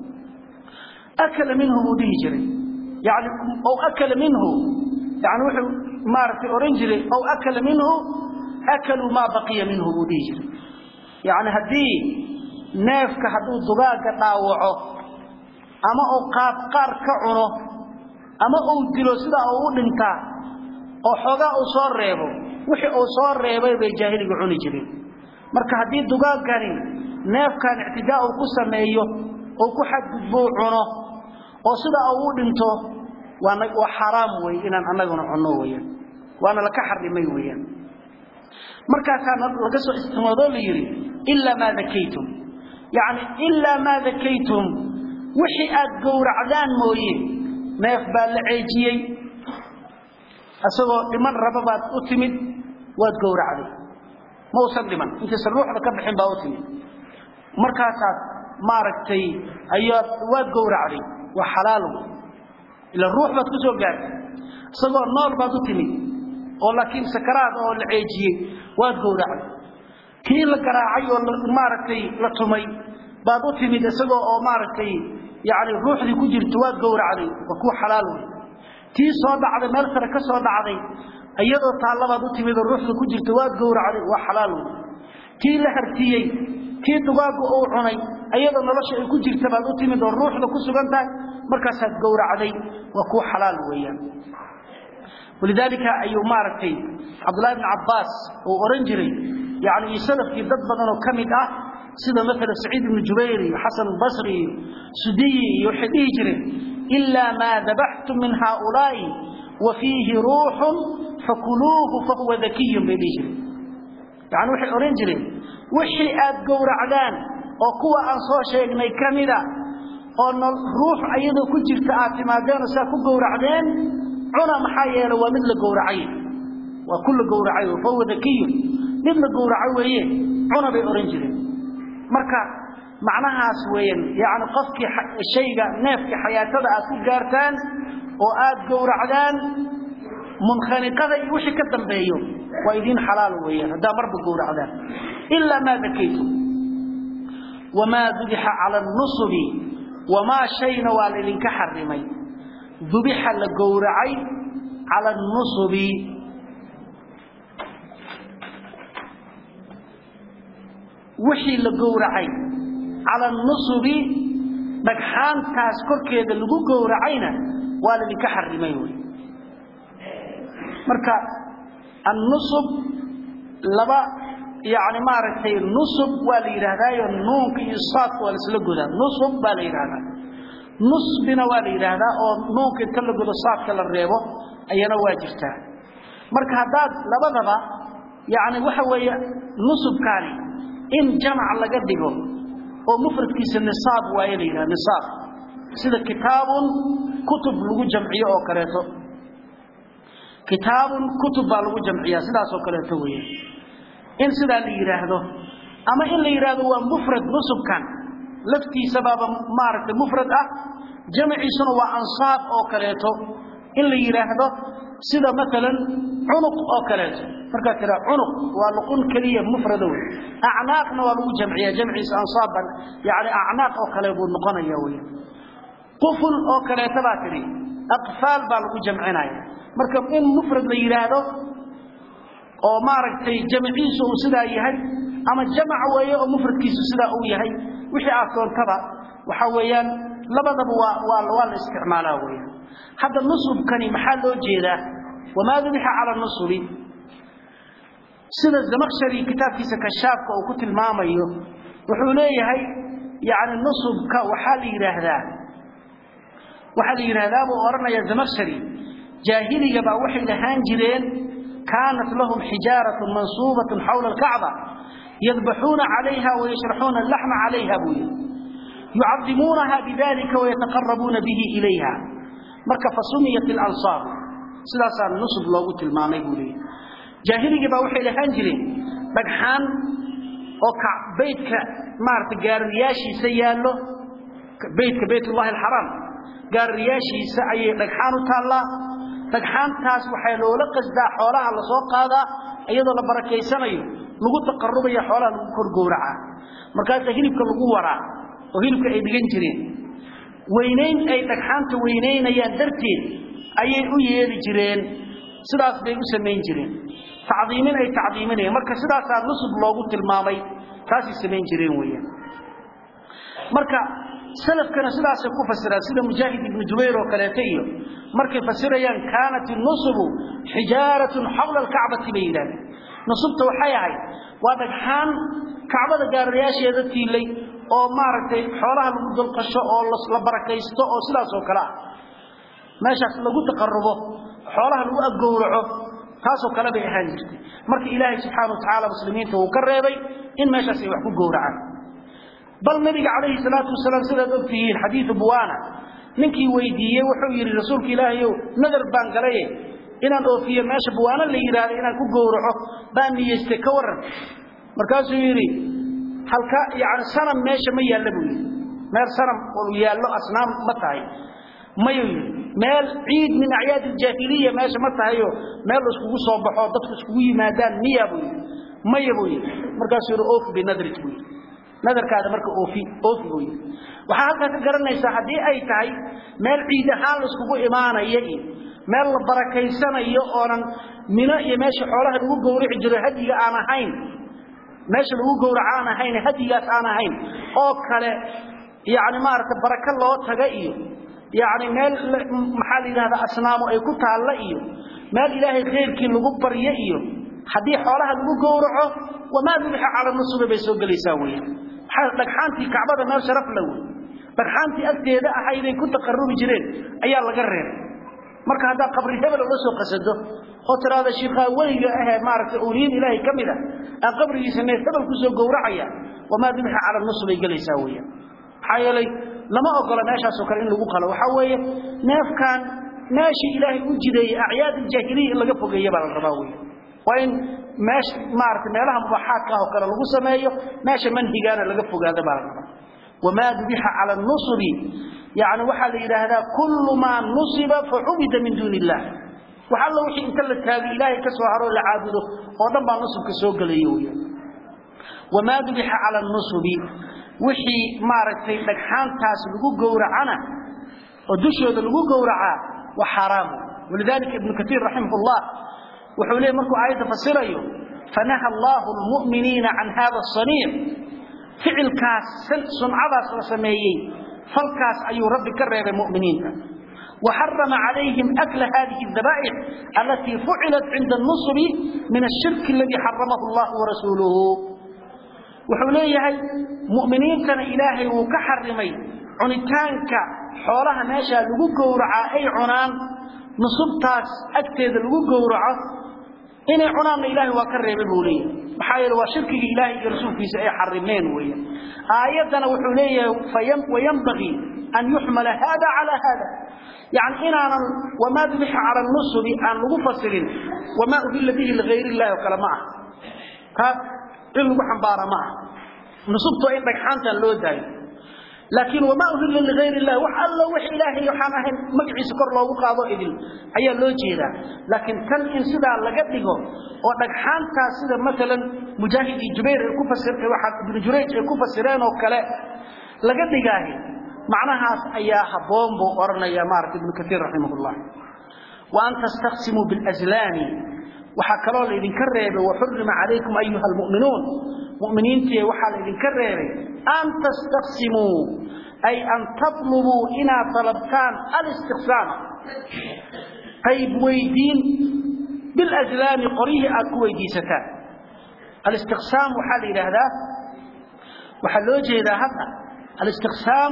akala minhu buu dhihi jiray yani ou akala minhu yani wuxuu maartay oran jiray aw akala minhu akalu ma baqiya minhu budii jiray yaani hadii neefka haduu dugaaga dhaawaco ama oo qaab qaar ka cuno ama uu dilo sida uu dhinta oo xogaa uu soo reebo wixii uu soo reebay bay jaahiliga cuni jireen marka hadii dugaagani neefkan ictidaa uu ku sameeyo oo ku xadgudbo cuno oo sida uu dhinto waana waa xaraam way inaan anaguna cunno weeyaan waana la ka xarimay weeyaan markaasaa laga soo istimaado la yiri illa ma zakaytum yaani illa ma zakaytum wixii aad gowracdaan mooye neef baa la ceejiyey asagoo dhiman raba baad u timid waad gowracday ma uusan dhiman intaysan ruuxda ka bixin baa u timid markaasaad maaragtay ayaad waad gowracday waa xalaal ila ruux baad ku soo gaartay isagoo nool baad u timid oo laakiin sakaraad oo la ceejiyey waad gowracday kii la garaacay oo maaragtay la tumay baad u timid isagoo oo maaragtay yani ruuxdii ku jirto waad gowracday waa kuwa xalaal wey tii soo dhacday meel sare ka soo dhacday iyadoo taallabaad u timid oo ruuxda ku jirto waad gowracday waa xalaal wey kii la hartiyey kii dugaagu uu cunay iyadoo nolosha ay ku jirta baad u timid oo ruuxda ku sugan tahay markaasaad gowracday waa kuwa xalaal weeyaan ولذلك أيو ماركتي عبد الله بن عباس وأورنجري يعني يسلف في ضد بدن وكمد أه سيدا مثل سعيد بن جبيري وحسن البصري سدي يحديجري إلا ما ذبحتم من هؤلاء وفيه روح فكلوه فهو ذكي بليجري يعني وحي أورنجري وحي آد قور عدان وقوة أنصار شيء كمدا أن الروح أيضا كجرت آتمادين وساكو قور عدان cuna maxaa yeelay waa mid la gowracay waa kullu gowracay oo fawa dakiyo mid la gowracay weeye cuna bay oran jireen marka macnahaas weeyaan yaani qofkii shayga neefka xayaatada aad ku gaartaan oo aad gowracdaan munkhaniqada iyo wixii ka dambeeyo waa idin xalaal weeyaan haddaa marba gowracdaan ilaa maa dakaytum wamaa dubixa cala nusubi wamaa shayna waa laydinka xarimay dubixa la gowracay cala nusubi wixii la gowracay cala nusubi dhagxaantaas korkeeda lagu gowracayna waa laydinka xarimay wy marka annusub laba yani maaragtay nusub waa la yidhaahdaayo nuunka iyo saadka waa laisla godaa nusub baa la yidhahdaa nusbina waa la yidhaahdaa oo nuunka inta la godo saadka la reebo ayana waa jirtaa marka haddaad labadaba yani waxa weeye nusubkaani in jamac laga dhigo oo mufradkiisa nisaab waaye la yidhaha nisaab sida kitaabun kutub lagu jamciyo oo kaleeto kitaabun kutub baa lagu jamciyaa sidaasoo kaleeto weeye in sidaa la yidhaahdo ama in la yidhaahdo waa mufrad nusubkan laftiisabaaba maaragtay mufrad ah jamciisuna waa ansaab oo kaleeto in la yidhaahdo sida maalan cunuq oo kaleeto markaad tiraa cunuq waa luqun keliya mufrado wey acnaaqna waa lagu jamciyaa jamciisa ansaaban yani acnaaq oo kale buu noqonaya wey quful oo kaleeto baa tidhi aqfaal baa lagu jamcinaya marka in mufrad la yidhaahdo oo maaragtay jamciisu uu sidaa yahay ama jamac weeye oo mufradkiisu sidaa uu yahay wixii aad doontaba waxa weeyaan labadaba waa waa waa la isticmaalaa weeyaan hadda nusubkani maxaa loo jeedaa wamaa dubixa cala nusubi sida zamakshari kitaabkiisa kashaafka uu ku tilmaamayo wuxuu leeyahay yani nusubka waxaa la yidhaahdaa waxaa la yidhaahdaa buu odhanaya zamakshari jaahiliga baa waxay lahaan jireen kaanat lahum xijaaratun mansuubatun xawla alkacba yadbaxuuna calayha wayashraxuuna alaxma calayha buu yidhi yucadimuunaha bidalika wayataqarabuuna bihi ilayha marka fasumiyat alansaar sidaasaa nusub loogu tilmaamay buu leeyahy jaahiligii baa waxay lahaan jireen dhagxaan oo baydka maarata gaarariyaashiisa yaallo baydka baytullahi alxaraam gaarariyaashiisa ayay dhagxaan u taallaa dhagxaantaas waxaa loola qasdaa xoolaha la soo qaadaa iyadoo la barakaysanayo lagu taqarubaya xoolaha lagu kor gowracaa markaasa hilibka lagu waraa oo hilibka ay dhigan jireen weynayn ay dhagxaanta weynaynayaan darteed ayay u yeeli jireen sidaas bay u samayn jireen tacdiimin ay tacdiiminayaan marka sidaasaa nusub loogu tilmaamay taasay samayn jireen weeyaan marka salafkana sidaasay ku fasiraan sida mujaahid ibnu jubayr oo kaleeto iyo markay fasirayaan kaanat nusubu xijaaratun xawla alkacbati bay yidhahdeen nusubta waxay ahayd waa dhagxaan kacbada gaarayaasheeda tiilay oo maaragtay xoolaha lagu dulqasho oo la barakaysto oo sidaas oo kale ah meeshaas lagu taqarubo xoolaha lagu aggowraco taasoo kale bay ahaan jirtay marka ilaahay subxaana wa tacaala muslimiinta uu ka reebay in meeshaas ay wax ku gowracaan bal nabiga calayhi salaatu wasalaam sidaad og tihiin xadiidu buwaana ninkii weydiiyey wuxuu yidhi rasuulka ilaahayow nadar baan galaye inaan oofiyo meesha buwaano la yidhaahdo inaan ku gowraco baan niyeystay ka waran markaasuu yidhi halka yani sanam meesha ma yaalla buu yidhi meel sanam oo yaallo asnaam ma tahay mayuu yidhi meel ciid min acyaad aljaahiliya meesha ma tahayo meel la iskugu soo baxo dadku iskugu yimaadaan miya buu yidhi maya buu yidhi markaasuu yidhi oofi binadrik buu yidhi nadarkaada marka oofi oofi buu yidhi waxaa halkaa ka garanaysaa haddii ay tahay meel ciid ahaan la iskugu imaanaya iyo meel la barakaysanayo oonan mino iyo meesha xoolaha lagu gowrici jiro hadiga aan ahayn meesha lagu gowraco aan ahayn hadigaas aan ahayn oo kale yani maaragtay baraka loo taga iyo yani meel maxaa la yidhahdaa asnaamo ay ku taalla iyo meel ilaahay khayrkii lagu baryo iyo haddii xoolaha lagu gowraco wamaa dubixa cala nusubi bay soo gelaysaa weya maxaa dhagxaantii kacbada meel sharaf la wey dhagxaantii agteeda ahayday ku taqarubi jireen ayaa laga reebay marka haddaa qabri hebel ula soo qasado oo tiraada shiikhaa weliga ahee maaragtay awliyad ilaahay ka mid a aan qabrigiisa neef hebel kusoo gowracaya wamaa dubixa cala nusub bay gelaysaa weya maxaa yeelay lama ogola meeshaasoo kale in lagu qalo waxaa weeye neefkan meeshii ilaahay u jideeyey acyaad aljaahiliya in laga fogeeya baa la rabaa wey waa in meesha maaragtay meelaha mubaaxaadka ah oo kale lagu sameeyo meesha manhigaana laga fogaada baa la rabaa wamaa dubixa cala nusubi yani waxaa la yidhaahdaa kullu maa nusiba facubida min duuni illah wax alla wixii inta la taagi ilaahay ka soo haro la caabudo oo dhan baa nusubka soo gelayo weeyaan wamaa dubixa cala nusubi wixii maaragtay dhagxaantaas lagu gowracana oo dushooda lagu gowracaa waa xaaraam walidalika ibnu katiir raximahullah wuxuu leeyahy markuu aayadda fasirayo fanaha allahu lmu'miniina can hada asaniic ficilkaas suncadaas la sameeyey falkaas ayuu rabbi ka reebay mu'miniinta وحرم عليهم أكل هذه الذبائح التي فعلت عند النصب من الشرك الذي حرمه الله ورسوله وحوليه مؤمنين كان إلهي وكحرمي عنتانك حولها ماشا لغو قورعا أي عنان نصبتاس أكتد لغو قورعا إن عنان إلهي وكرم بوليه محايل وشرك إلهي يرسول في سأي حرمين ويا آياتنا وحوليه وينبغي أن يحمل هذا على هذا يعني إن أنا وما ذبح على النصب أن لغو فصلين وما أهل به لغير الله وكلا معه ها إن لغو حنبار معه نصبته إن بكحانتا لو داي لكن وما أهل لغير الله وحال الله وحي إلهي يحانه مقعي سكر الله وقاضو إذن أي لو جيدا لكن كان إن سيدا لقبله ودكحانتا سيدا مثلا مجاهد جبير الكفسر واحد ابن جريج الكفسرين وكلا لقبله معناها أيها حبون بؤرنا يا مارك ابن كثير رحمه الله وأن تستقسموا بالأزلام وحكروا لإذن كريبه وحرم عليكم أيها المؤمنون مؤمنين تي وحال إذن كريبه أن تستقسموا أي أن تطلبوا إنا طلبتان الاستقسام طيب ويدين بالأزلام قريه أكو ويديستان الاستقسام وحال إلى هذا وحلوجه إلى هذا الاستقسام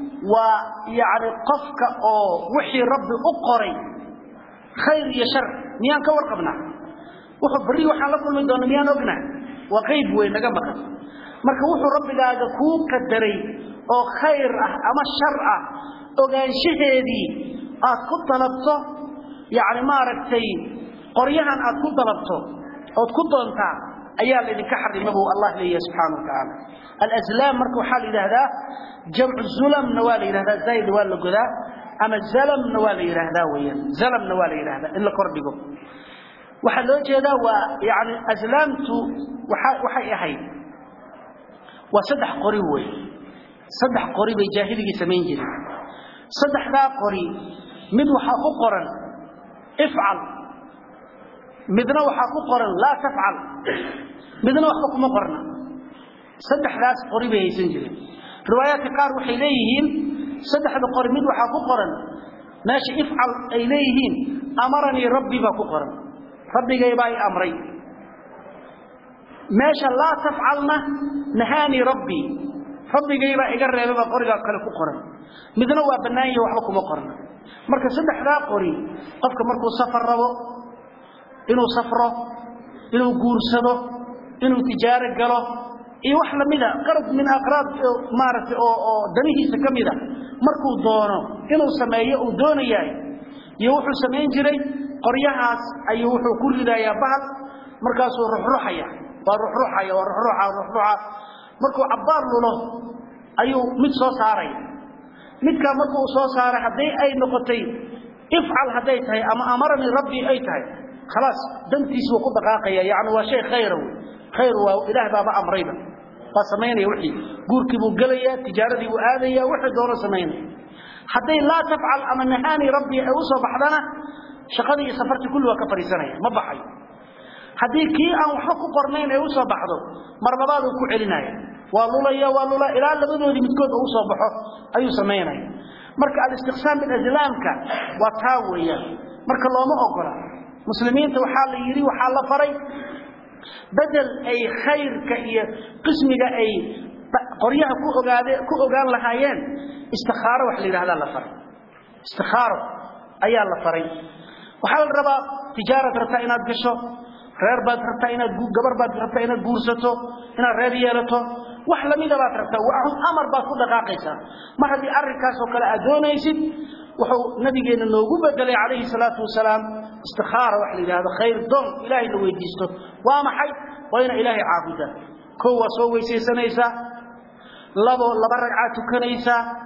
ويعني قفك أو وحي ربي أقري خير يا شر ميان كور قبنا وحو بري وحان لكل من دون ميان أقنا وغيب وين نقبك marka wuxuu rabbigaaga ku qadaray oo khayr ah ama shar ah ogaanshaheedii aad ku talabto yaani maaragtay qoryahan aad ku talabto ood ku doontaa ayaa la idinka xarimay buu Allah leeyahay subhanahu wa ta'ala al-azlam marka waxa la yiraahdaa jamcu zulam nawal yiraahdaa zayd wal guda ama zalam nawal yiraahdaa weeyaan zalam nawal yiraahdaa in la kordhigo waxa loo jeedaa waa yaani azlamtu waxa waxay ahayd waa saddex qori wey saddex qori bay jaahiligii samayn jireen saddexdaa qori mid waxaa ku qoran ifcal midna waxaa ku qoran laa tafcal midna waxba kuma qorna saddexdaas qori bay haysan jireen riwaayaadka qaar waxay leeyihiin saddexda qori mid waxaa ku qoran meesha ifcal ay leeyihiin amaranii rabbi baa ku qoran rabbigay baa i amray meesha laa tafcalna nahaani rabbi rabbigay baa iga reebay baa qorigaa kale ku qoran midna waa bannaan yahay waxba kuma qorna marka saddexdaa qori qofka markuu safar rabo inuu safro inuu guursado inuu tijaaro galo iyo wax lamida qarad min aqraad maaragtay oo oo danihiisa ka mida markuu doono inuu sameeyo uu doonayahay iyo wuxuu samayn jiray qoryahaas ayuu wuxuu ku ridayaa bahal markaasuu ruxruxaya waa ruxruxaya waa ruxruxa ruxruxa markuu cabbaar lulo ayuu mid soo saaraya midkaa markuu soo saaray hadday ay noqotay ifcal hadday tahay ama amaranii rabbii ay tahay khalaas dantiisi wuu ku dhaqaaqaya yacni waa shay khayra wey khayr waa ilaah baaba amrayba waa samaynaya wixii guurkii buu gelayaa tijaaradii buu aadaya wixii doono samaynaya hadday laa tafcal ama nahaani rabbii ay u soo baxdana shaqadii iyo safartii kulli waa ka fadhiisanaya ma baxayo haddii kii aan waxba ku qornayn ay u soo baxdo mar labaad uu ku celinaya waa lulaya waa lula ilaa labadoodii midkood uu soo baxo ayuu samaynaya marka al-istiqsaam bil azlamka waa taa weeyaan marka looma ogola muslimiinta waxaa la yiri waxaa la faray badal ay khayrka iyo qismiga ay qoryaha ku ogaade ku ogaan lahaayeen istikhaaro wax la yiraahdaa la faray istikhaaro ayaa la faray waxaa la rabaa tijaarad rabtaa inaad gasho reer baad rabtaa inaad gabar baad rabtaa inaad guursato inaad reer yeelato wax lamida baad rabtaa waa amar baad ku dhaqaaqaysaa mar haddii arrinkaas oo kale aad doonaysid wuxuu nabigeena noogu bedelay calayhi salaatu wasalaam istikhaara wax la yidhaahdo khayr doon ilaahay la weydiisto waa maxay waa ina ilaahay caabudaa kow waa soo weysaysanaysaa labo laba ragcaad tukanaysaa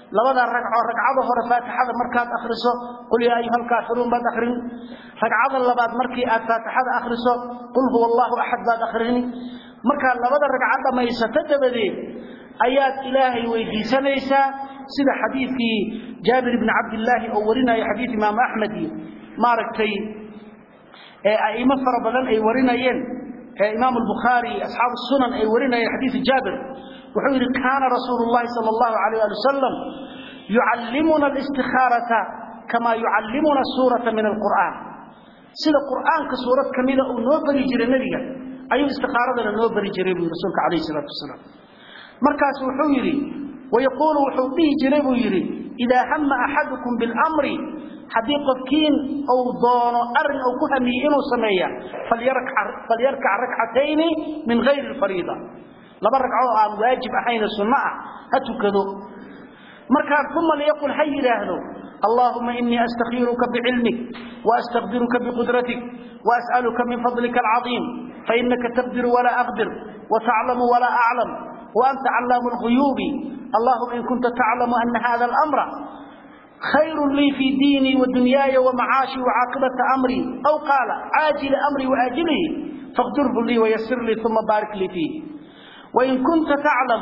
labada ragco ragcada hore faatixada markaad akhriso qul yaa ayuha alkaafiruun baad akhrini ragcada labaad markii aad faatixada akhriso qul huwa allahu axad baad akhrini markaad labada ragco dhammaysato dabadeed ayaad ilaahay weydiisanaysaa sida xadiidkii jaabir ibni cabdillaahi oo warinaya xadiid imaamu axmed iyo maaragtay ee a'imo fara badan ay warinayeen ee imaam albukhaari asxaabu sunan ay warinayeen xadiidu jaabir wuxuu yidhi kaana rasuulu llahi sala allahu alayh ali wasalam yucallimuna alistikhaalata kamaa yucallimuna suurata min alqur'aan sida qur'aanka suurad ka mida uu noo bari jiray nebiga ayuu istikhaaradana noo bari jiray buu rasuulka calayhi salaatu wasalaam markaas wuxuu yidhi wayaquulu wuxuu dhihi jiray buu yidhi idaa hama axadukum biاlamri haddii qofkiin uu doono arin uu ku hamiyey inuu sameeya falyarkac rakcatayni min gayri alfariida laba ragcoo aan waajib ahayne sunno ah ha tukado markaa uma liyaqul ha yidhaahdo allahuma inii astakhiiruka bicilmik waastaqdiruka biqudratik waas'aluka min fadlika alcadiim fainaka taqdiru walaa aqdir wataclamu walaa aclam وأنت علام الغيوب اللهم إن كنت تعلم أن هذا الأمر خير لي في ديني ودنياي ومعاشي وعاقبة أمري أو قال عاجل أمري وآجله فاقدره لي ويسر لي ثم بارك لي فيه وإن كنت تعلم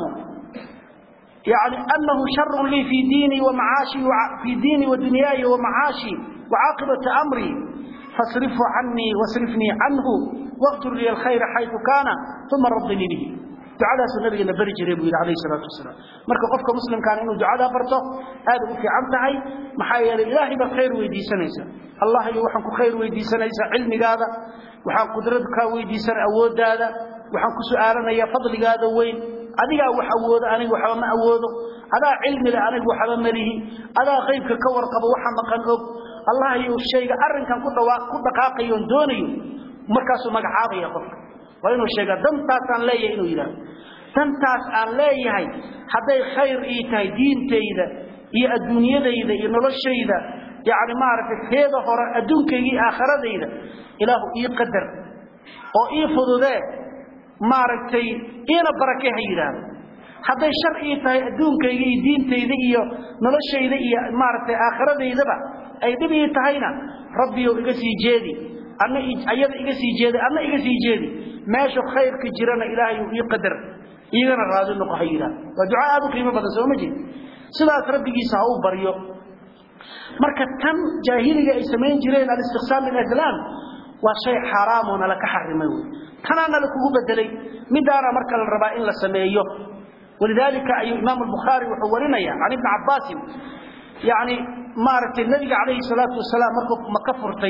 يعني أنه شر لي في ديني ومعاشي في ديني ودنياي ومعاشي وعاقبة أمري فاصرفه عني واصرفني عنه واغفر لي الخير حيث كان ثم ردني به ducadaasuu nabigeena beri jiray buu yidhi calayhi salaatu wasalaam marka qofka muslimkaana inuu ducadaa barto aad u fiican tahay maxaa yeelay ilaahay baad khayr weydiisanaysaa allah iyo waxaan ku khayr weydiisanaysaa cilmigaada waxaan qudrad kaa weydiisanay awooddaada waxaan ku su'aalanayaa fadligaada weyn adigaa wax awoodo aniga waxba ma awoodo adaa cilmi leh aniga waxba ma lihi adaa qaybka ka warqabo waxa maqan og allah iyo shayga arrinkan ku dhawaa ku dhaqaaqayo oon doonayo markaasuu magacaabaya qofka waa inuu sheegaa dantaasaan leeyahay inuu yidhaahdo dantaas aan leeyahay hadday khayr ii tahay diintayda iyo adduunyadayda iyo noloshayda yacni maaragtay teeda hore adduunkayga iyo aakhiradayda ilaahu ii qadar oo ii fududee maaragtay iina barake ha yidhaahdo hadday shar ii tahay adduunkayga iyo diintayda iyo noloshayda iyo maaragtay aakhiradaydaba ay dhib ii tahayna rabbiyow iga sii jeedi anna ayada iga sii jeeday anna iga sii jeedi meesha khayrka jirana ilaahay uu ii qadar igana raadi noqo ha yidhaah waa duca aad u qiimo badan sooma jeed sidaas rabbigiisa ha uu baryo marka tan jaahiliga ay samayn jireen alistiqsaam bilaslaam waa shay xaaraam oo nala ka xarimay wey tanaana la kugu bedelay midaana marka la rabaa in la sameeyo walidaalika ayuu imaamu albukhaari wuxuu warinaya can ibni cabbaasin yacni maaragtay nebiga calayhi salaatu wasalaam markuu maka furtay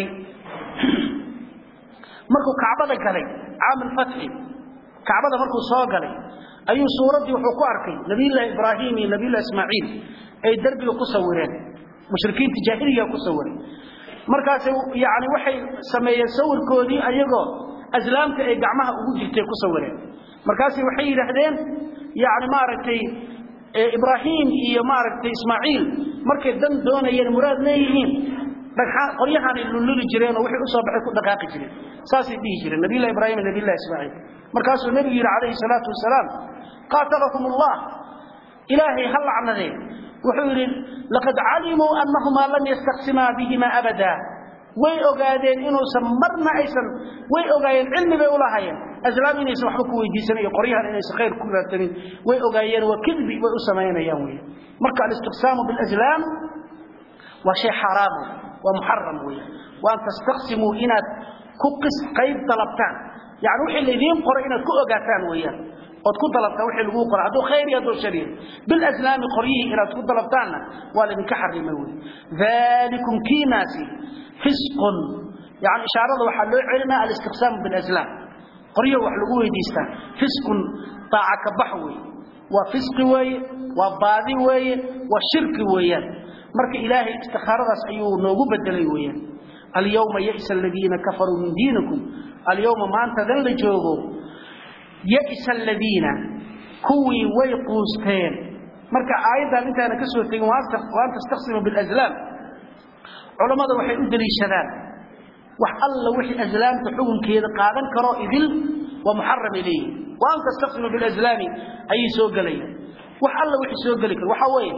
markuu kacbada galay caam alfatxi kacbada markuu soo galay ayuu suuraddii wuxuu ku arkay nabiyullaahi ibraahim iyo nabiyullahi ismaaciil ay derbiga ku sawireen mushrikiinta jaahiliga ku sawiray markaas yani waxay sameeyeen sawirkoodii ayagoo aslaamta ay gacmaha ugu jirtay ku sawireen markaas waxay yidhaahdeen yani maaragtay ibraahim iyo maaragtay ismaaciil markay dan doonayeen muraad leeyihiin qoryahaanay lulluli jireen oo wixii u soo baxay ku dhaqaaqi jireen saasay dhihi jireen nabiyullahi ibraahim iyo nabiyullahi ismaaciil markaasuu nebigu yidhi calayhi salaatu wasalaam qaatalahum allah ilaahay ha lacnadeen wuxuu yidhi laqad calimuu annahumaa lam yastaqsimaa bihima abada way ogaadeen inuusan marna aysan way ogaayeen cilmi bay ulahaayeen aslaam inaysan waxba ku weydiisanin iyo qoryahan inaysan khayr ku raadsanin way ogaayeen waa kidbi bay u samaynayaan wey marka alistiqsaamu bilaslaam waa shay xaaraam waa muxaram wey waan tastaqsimuu inaad ku qis qayb dalabtaan yani wixii laydiin qoray inaad ku ogaataan weeyaan ood ku dalabtaan wixii lagu qoray hadduu khayr iyo hadduu shar yahay bilaslaami qoryihii inaad ku dalabtaanna waa laydinka xarimay wey dalikum kiinaasi fisqun yani ishaarada waxaa loo celinaa alistiqsaamu bilaslaam qoryo wax lagu weydiistaa fisqun daaca ka bax weeye waa fisqi weeye waa baadi weeye waa shirki weeyaan marka ilaahay istikhaaradaas ayuu noogu bedelay weeyaan alyawma ya'sa aladiina kafaruu min diinikum alyawma maantadan la joogo ya'sa aladiina kuwii way quusteen marka aayaddan intaana ka soo tegin waan tastaqsimu bilaslaam culammada waxay u daliishadaan wax alla wixii aslaamta xukunkeeda qaadan karo idil waa muxaram ilayhi waan tastaqsimu bilaslaami ayay soo gelayaan wax alla wixii soo geli karo waxaa weeye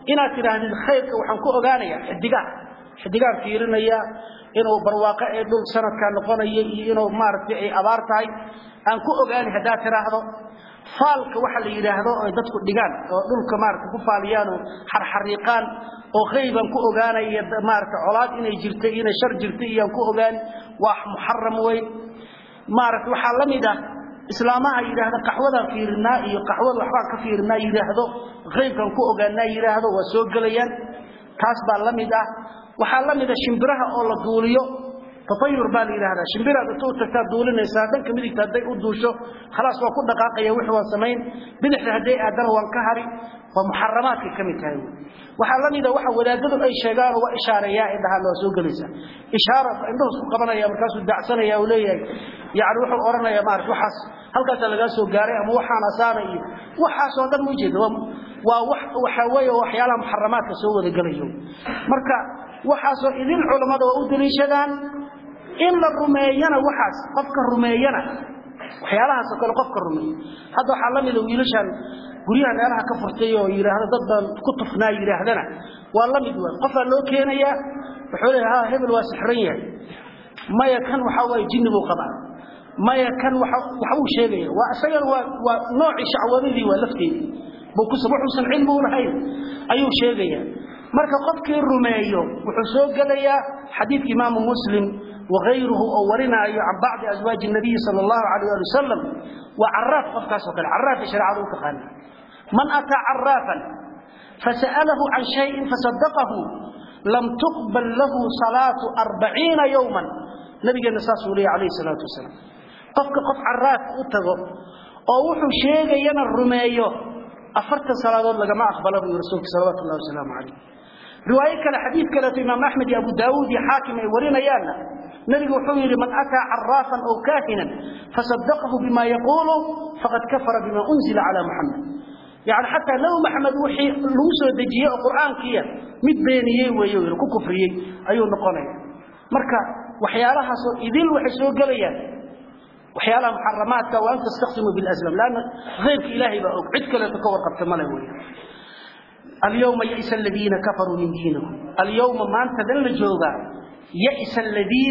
inaad tidhaahdid khayrka waxaan ku ogaanayaa xidigaan xidigaan fiirinaya inuu barwaaqo ee dhul sanadkaa noqonaya iyo inuu maaragtay ay abaar tahay aan ku ogaani haddaad tidhaahdo faalka waxa la yidhaahdo ay dadku dhigaan oo dhulka maaragtay ku faaliyaan oo xarxariiqaan oo khayban ku ogaanaya maaragtay colaad inay jirtay inay shar jirtay iyaan ku ogaani waa muxaram weyn maaragtay waxaa la mid ah islaamaha yidhaahda qaxwadaan fiirinaa iyo qaxwada waxbaan ka fiirinaa yidhaahdo haybkaan ku ogaanaa yidhaahdo waa soo gelayaan taas baa la mid ah waxaa la mid a shimbiraha oo la duuliyo tatayur baa la yidhahdaa shimbiraad inta u tagtaa duulinaysaa dhanka midigta hadday u duusho khalaas waa ku dhaqaaqaya wix waan samayn bidixda hadday aadana waan ka hari waa muxaramaadkay ka mid tahay waxaa la mida waxa wadaadadu ay sheegaan waa ishaareeyaa ay dhahaan waa soo gelaysaa ishaara indhuhu isku qabanaya markaasuu dacsanaya uu leeyahay yani wuxuu odhanayaa maarata waxaas halkaasaa lagaa soo gaaray ama waxaan asaana iyo waxaasoo dhan ma ujeeda waa wax waxa weeye waxyaalaha muxaramaadka soo wada gelayo marka waxaasoo idin culammada waa u daliishadaan in la rumeeyana waxaas qofka rumeeyana waxyaalahaasoo kale qofka rumeeyo hadda waxaa la mida wiilashan guryaha meelaha ka furtay oo yidhaahdo dad baan ku tufnaa yidhaahdana waa la mid waa qofaa loo keenayaa wuxuu leeyahay ha hebel waa sixran yahay maya kan waxaa waaye jinni buu qabaa maya kan waxbuu sheegaya waa isagana waa waa noocii shacwadadii waa lafteedii wuxuusan cilmi u lahayn ayuu sheegaya marka qofkii rumeeyo wuxuu soo gelayaa xadiidka imaamu muslim وغيره أو ورناي عن بعض أزواج النبي صلى الله عليه وسلم وعراف قفكاس وكال عراف شرع ذوك قال من أتى عرافا فسأله عن شيء فصدقه لم تقبل له صلاة أربعين يوما نبي النساس عليه الصلاة والسلام قفك قف عراف أتغو أو وحو شيء ينا الرميو أفرت صلاة لك ما أقبله رسولك صلوات الله وسلامه عليه رواية كلا حديث كلا إمام أحمد أبو داود حاكم ورنا يانا نبي وحوير من أتى عرافا أو كاهنا فصدقه بما يقول فقد كفر بما أنزل على محمد يعني حتى لو محمد وحي لوسو دجيه القرآن كيا مد بينيه ويوير كو كفريه أيو نقوني مركا وحيالها سو إذن وحي سو قليا وحيالها محرمات وأن تستخدموا بالأسلام لأن غيرك إلهي بأوك عدك لا تكور قبط ملوي اليوم يئس الذين كفروا من دينهم اليوم ما أنت ذل جوغا يئس الذين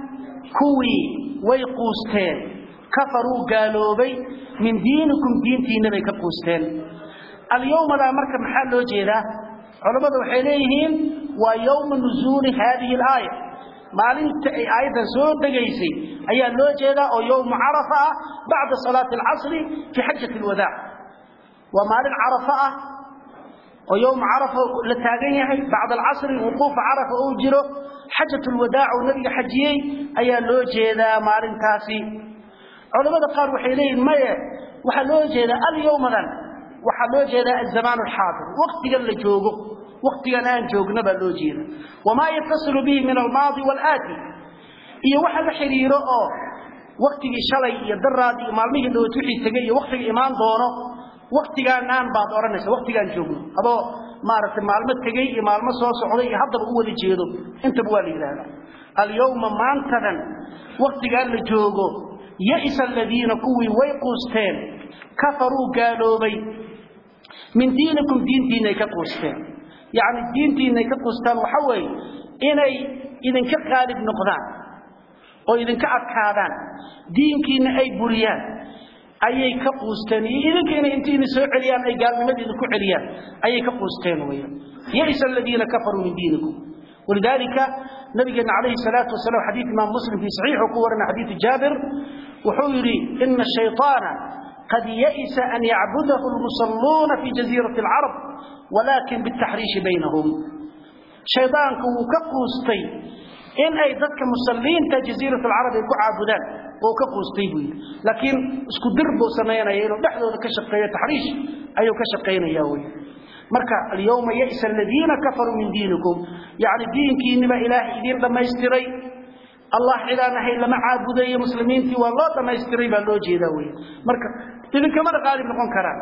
كوي ويقوستين كفروا قالوا بي من دينكم دينتي نبي كقوستين اليوم لا مركب محل وجيدا علماء وحيليهم ويوم نزول هذه الآية maalinta ay aayaddan soo degaysay ayaa loo jeedaa oo yowm carafa ah bacda salaati alcasri fi xajati alwadaac waa maalin carafa ah oo yowm carafa la taagan yahay bacda alcasri wuquufa carafa uu jiro xajatu lwadaac uu nabiga xajiyey ayaa loo jeedaa maalintaasi culamada qaar waxay leeyihin maye waxaa loo jeedaa alyowmadan waxaa loo jeedaa azamaan alxaadir waqtigan la joogo waqtigan aan joogna baa loo jeeda wamaa yatasilu bihi min almaadi waalaati iyo waxa la xiriiro oo waqtigii shalay iyo daraad iyo maalmihii dhawad wixii tegay iyo waqtiga imaan doono waqtigaanaan baad odhanaysa waqtigaan joogno adoo maaragtay maalmo tegey iyo maalmo soo socday iyo haddaba u wada jeedo intaba waa la yidhaahdaa alyawma maantadan waqtigaan la joogo ya'isa aladiina kuwii way quusteen kafaruu gaaloobay min diinikum diintiinay ka quusteen yacni diintiinay ka quustaan waxa weeye inay idinka qaalib noqdaan oo idinka adkaadaan diinkiina ay buriyaan ayay ka quusteen iyo idinkiina intiina soo celiyaan ay gaalnimadiina ku celiyaan ayay ka quusteen weeyaan ya'isa aladiina kafaruu min diinikum ولذلك نبينا عليه الصلاة والسلام حديث إمام مسلم في صحيح وقورنا حديث جابر وحوري إن الشيطان قد يئس أن يعبده المصلون في جزيرة العرب ولكن بالتحريش بينهم شيطانك وكقوستي إن أي ذاتك مسلين جزيرة العرب يكون عابدان وكقوستي بي لكن اسكو دربو سمينا يلو نحن كشقية تحريش أيو كشقين ياوي مركا اليوم يئس الذين كفروا من دينكم يعني دينك إنما إله إذين لما يستري الله إلى نحي لما عابدي مسلمين في والله لما يستري بلو جيداوي مركا إذن كمان غالب نقول كرام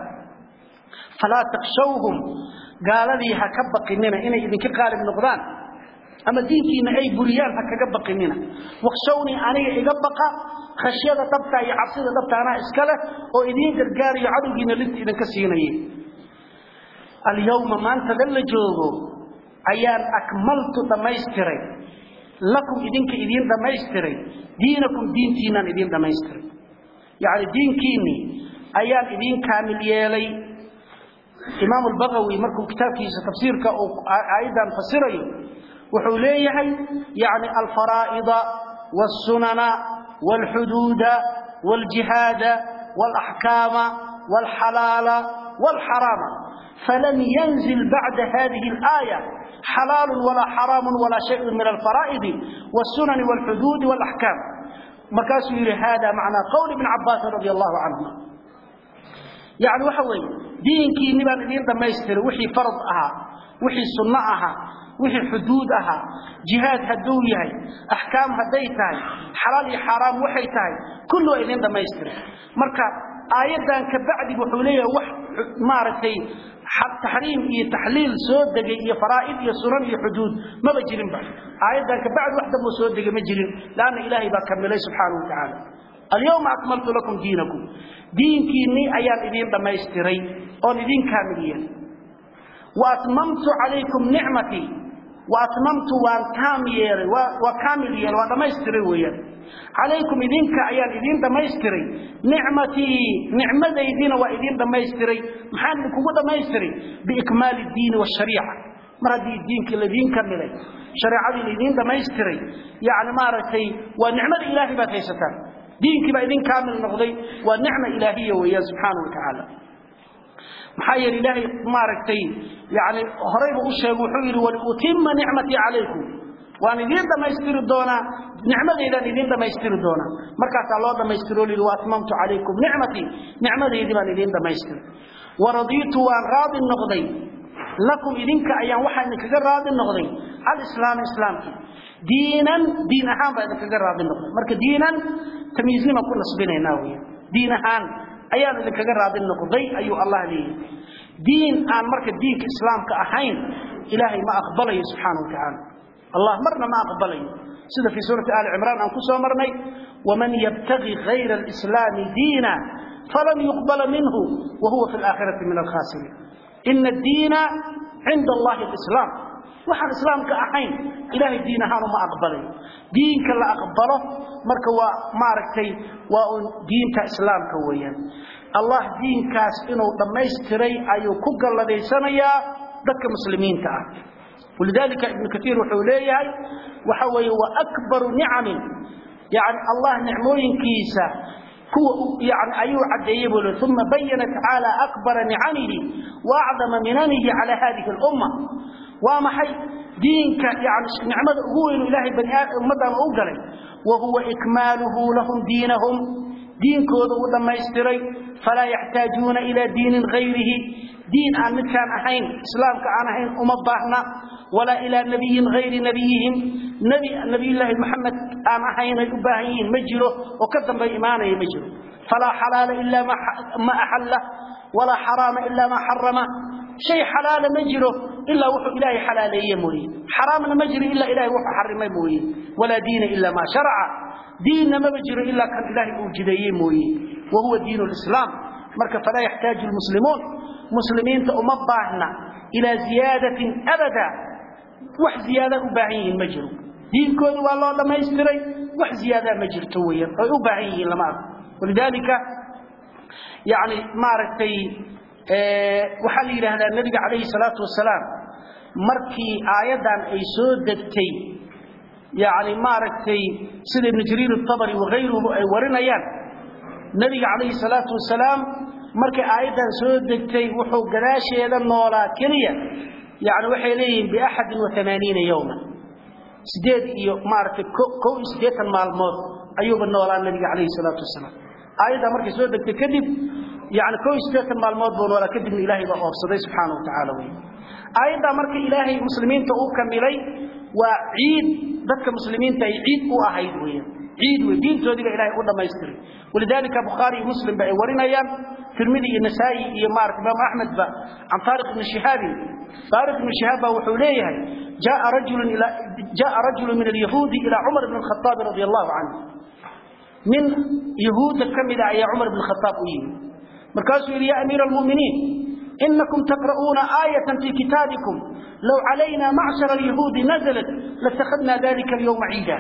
فلا تخشوهم قال لي هكبقننا إن إذن كغالب نقضان أما دينكينا أي بريان هكبقننا واخشوني أنا إقبق خشية طبتا يعصيد طبتا أنا إسكالة وإذين قرقاري عدوكينا لنت إذن كسيني alyawma maanta dan la joogo ayaan akmaltu dhamaystiray lakum idinka idiin dhamaystiray diinakum diintiinaan idiin dhamaystiray yacni diinkiinnii ayaan idiin kaamil yeelay imaam albagawi markuu kitaabkiisa tafsiirka uu aayaddan fasirayo wuxuu leeyahay yacni alfaraa'ida waalsunana waalxuduuda waaljihaada waalaxkaama waalxalaala waalxaraama فلم ينزل بعد هذه الآية حلال ولا حرام ولا شيء من الفرائض والسنن والحدود والأحكام مركز هذا معنى قول ابن عباس رضي الله عنهما يعني وحوي دينكي نبان إذين دميستر وحي فرض أها وحي سنة أها وحي حدود أها جهاد هدوية أحكام هديتها حلال حرام وحيتها كله إذين دميستر مركز آيادا كبعد وحوليه وح مارتي تحريم iyo taxliil soo degay iyo faraa'id iyo sunan iyo xuduud maba jirin ba aayadan ka bacd waxda mo soo degay ma jirin laana ilaahay baa kamilay subhanahu wa ta'ala اليوم أكملت لكم دينكم دينكيني أيام إذين دميستري أو إذين كاملين وأتممت عليكم نعمتي وأتممت وأن كامل وكاملين ودميستري ويا عليكم إذنك أيان إذين دميستري نعمتي نعمة إذين وإذين دميستري محان لكم دميستري بإكمال الدين والشريعة مرضي الدين كالذين كملي شريعة الذين دميستري يعني مارتي ونعمة إلهي باتيستان دينك بإذين كامل نقضي ونعمة إلهية ويا سبحانه وتعالى محايا إلهي مارتي يعني هريب أشهد وحير ولأتم نعمتي عليكم waan idin dhamaystiri doonaa nicmadeydan idin dhamaystiri doonaa markaasaa loo dhamaystiro lii waatmamtu calaykum nicmatii nicmadeydii baan idin dhamaystiri waradiitu waan raadi noqday lakum idinka ayaan waxaa idinkaga raadi noqday alislaam islaamkii diinan diin ahaan baa idinkaga raadi noqday marka diinan tamyiiznima ku nasbinaynaa wey diin ahaan ayaan idinkaga raadi noqday ayuu allah leeyahay diin aan marka diinka islaamka ahayn ilaahay ma aqbalayo subxaana wa tacaala الله مرنا ما أقبله سيدة في سورة آل عمران أنكسوا مرني ومن يبتغي غير الإسلام دينا فلن يقبل منه وهو في الآخرة من الخاسرين إن الدين عند الله الإسلام وحن الإسلام كأحين إلهي الدين هانو ما أقبله دين كلا أقبله مركوا ماركتي ودين كإسلام كويا الله دين كاس إنه دميستري أيو كوكا الذي سنيا دك مسلمين كأه ولذلك ابن كثير وحوليه وحوي وأكبر نعم يعني الله نعموين كيسا هو يعني أيو عديبه ثم بين تعالى أكبر نعمه وأعظم مننه على هذه الأمة وما حي دينك يعني نعمة هو إنه إلهي بني أمة أوقلي وهو إكماله لهم دينهم دين كوضا ودما يستري فلا يحتاجون إلى دين غيره دين عن مكان أحين إسلام كان أحين أمبهنا ولا إلى نبي غير نبيهم نبي نبي الله محمد أم أحين أباهين مجره وكذب بإيمانه مجره فلا حلال إلا ما ما أحله ولا حرام إلا ما حرمه شيء حلال مجره إلا وحو إلهي حلالي مريد حرام مجري إلا إلهي وحو حرم مريد ولا دين إلا ما شرع دين ما مجري إلا كان إلهي أوجدي مريد وهو دين الإسلام مركب فلا يحتاج المسلمون مسلمين تأمبعنا إلى زيادة أبدا wax ziyaada u baahan yihiin ma jiro diinkooda waa loo dhamaystiray wax ziyaada ma jirto weeyaan ay u baahan yihiin lama arko walidaalika yani maaragtay waxaa la yidhaahdaa nebiga calayhi salaatu wasalaam markii aayaddan ay soo degtay yani maaragtay sida ibnu jariir atabari wakayruhu ay warinayaan nebiga calayhi salaatu wasalaam markay aayaddan soo degtay wuxuu gadaasheeda noolaa keliya يعني waxay leeyihiin bi 81 yawma sideed iyo maartay ko sideetan maalmood ayuuba noolaa nabiga kaleey salaatu wasalaam ayada markay soo degtay kadib yani ko sideetan maalmood buu noolaa kadib ilaahay baa oobsaday subhanahu wa ta'ala way ayada markay ilaahay muslimiinta uu kamilay waa ciid dadka muslimiinta ay ciid u ahayd weeyaan ciid way diintoodiga ilaahay u dhamaystiray ولذلك بخاري ومسلم بأي ورنيان ترمذي النسائي إيه مارك إمام أحمد با عن طارق بن شهاب طارق بن شهاب وحوليه جاء رجل إلى جاء رجل من اليهود إلى عمر بن الخطاب رضي الله عنه من يهود كم إلى يا عمر بن الخطاب إيه مركز يا أمير المؤمنين إنكم تقرؤون آية في كتابكم لو علينا معشر اليهود نزلت لاتخذنا ذلك اليوم عيدا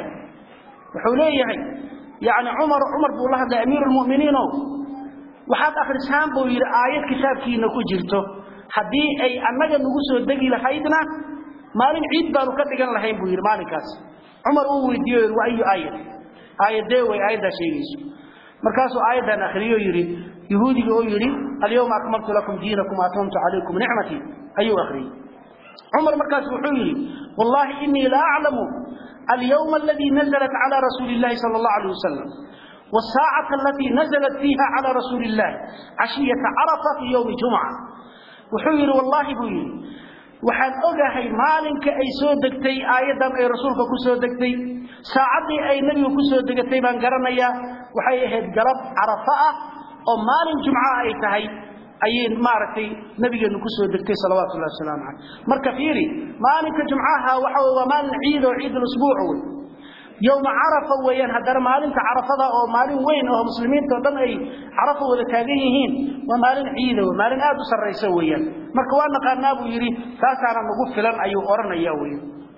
وحوليه يعني عمر عمر بن الله ده أمير المؤمنين waxaad akhrisaan buu yiri aayad kitaabkiina ku jirto hadii ay annaga nagu soo degi lahaydna maalin ciid baanu ka dhigan lahayn buu yiri maalinkaas Umar uu weydiiyay waa ayu aayad aayadee way aayada sheegayso markaasuu aayadan akhriyo yiri yahuudiga oo yiri al-yawma akmaltu lakum diinakum wa atamamtu alaykum ni'mati ayu akhriyo Umar markaas wuxuu yiri wallahi inni la a'lamu al-yawma alladhi nazalat ala rasulillahi sallallahu alayhi wasallam والساعة التي نزلت فيها على رسول الله عشية عرفة في يوم جمعة وحير والله بوير waxaan ogahay maalinka ay soo degtay aayadan ay rasuulka ku soo degtay saacadii ay nabiga ku soo degatay baan garanayaa waxay ahayd galab carafa ah oo maalin jumca ay tahay ayay maaragtay nabigeenu ku soo degtay salawaatullahi wasalaamu calayh marka fiiri maalinka jumcaha waxa waa maalin ciid oo ciid usbuuc wey يوم عرفة ويان هدر مالين عرفة أو مالين وين أو مسلمين تودن أي عرفة ولا تاجيهين ومالين عيدة ومالين آدو سر ويان مركوانا قارنا أبو يري تاسعنا نقول فلان أيو أورنا ياوين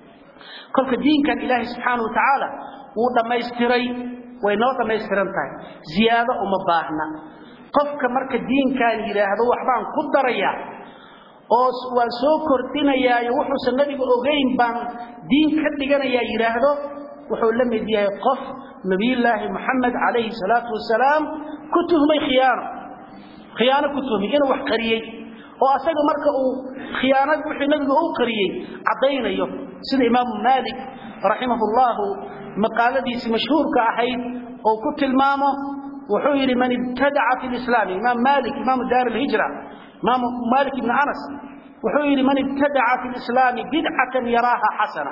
كل الدين كان إله سبحانه وتعالى وده ما يستري وينوض ما يسترن تاي زيادة ومباهنا قفك مرك الدين كان إله هذا وحبان قدريا oo waan soo kordhinayaa wuxuu nabiga ogeyn baan diin ka dhiganayaa yiraahdo wuxuu la mid yahay qof nabiyullaahi maxamed calayhi salaatu wasalaam ku tuhmay khiyaano khiyaano ku tuhmay inuu wax qariyey oo asaga marka uu khiyaanad wixii nabiga uu qariyey caddaynayo sida imaamu maalik raximahullahu maqaaladiisii mashhuurka ahayd oo ku tilmaamo wuxuu yidhi man ibtadaca fi lislaami imaam maalik imaamu daar alhijra imaamu maalik ibni anas wuxuu yidhi man ibtadaca fi lislaami bidcatan yaraaha xasana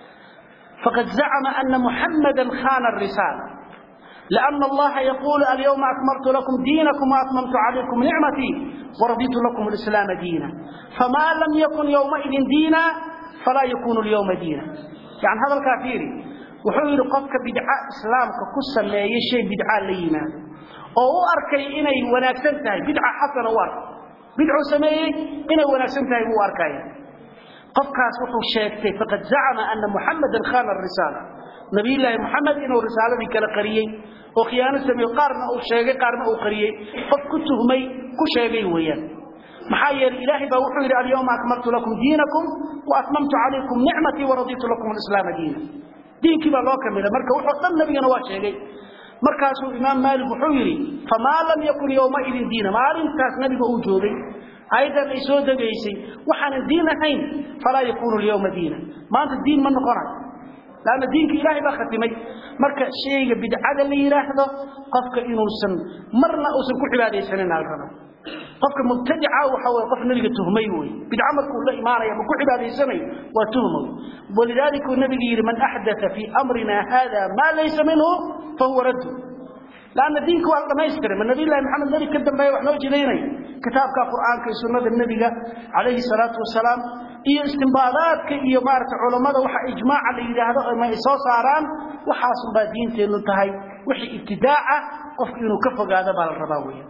فقد زعم أن محمدا خان الرسالة لأن الله يقول اليوم أكملت لكم دينكم وأتممت عليكم نعمتي ورضيت لكم الإسلام دينا فما لم يكن يومئذ دينا فلا يكون اليوم دينا يعني هذا الكافير وحول قفك بدعاء إسلامك كسا لا يشي بدعاء لينا أو أركي إني وناكسنتها بدعاء حسن وارك بدعاء سميه إني وناكسنتها واركايا qofkaas wuxuu sheegtay faqad zacama ana muxamadan khana risaala nabiyullaahi muxamed inuu risaaladii kala qariyey oo khiyaano sameeyo qaarna uu sheegay qaarna uu qariyey qof ku tuhmay ku sheegay weeyaan maxaa yeelay ilaahay baa wuxuu yidhi alyawma akmaltu lakum diinakum wa atmamtu calaykum nicmatii waraditu lakum alislaama diina diinkii baa loo kamilay marka wuxuu dhan nabigana waa sheegay markaasuu imaam maalik wuxuu yidhi famaa lam yakun yowmaidin diina maalintaas nabiga uu joogay ayadan ay soo degaysay waxaan diin ahayn fala yakunu al-yawma diina maanta diin ma noqonayo laana diinka ilaahay baa khatimay marka shayga bidcada la yiraahdo qofka inuusan marna uusan ku cibaadeysanin halkan qofka mubtadica waxa way qof nabiga tuhmay way bidca markuu la imaanaya ma ku cibaadeysanay waa tuhmo walidaalika nabiga yiri man ahdatha fi amrina hada ma laysa minhu fa huwa radd لأن دينك والله ما يستر من نبي الله محمد نبي كدم بيه وحنا وجديني كتابك قرآن كسنة النبي عليه الصلاة والسلام إيه استنباطات إيه مارت علماء وح إجماع اللي هذا ما يسوى صاران وحاصل بدين تنتهي وحي ابتداع قف إنه كفق هذا بالرضاوية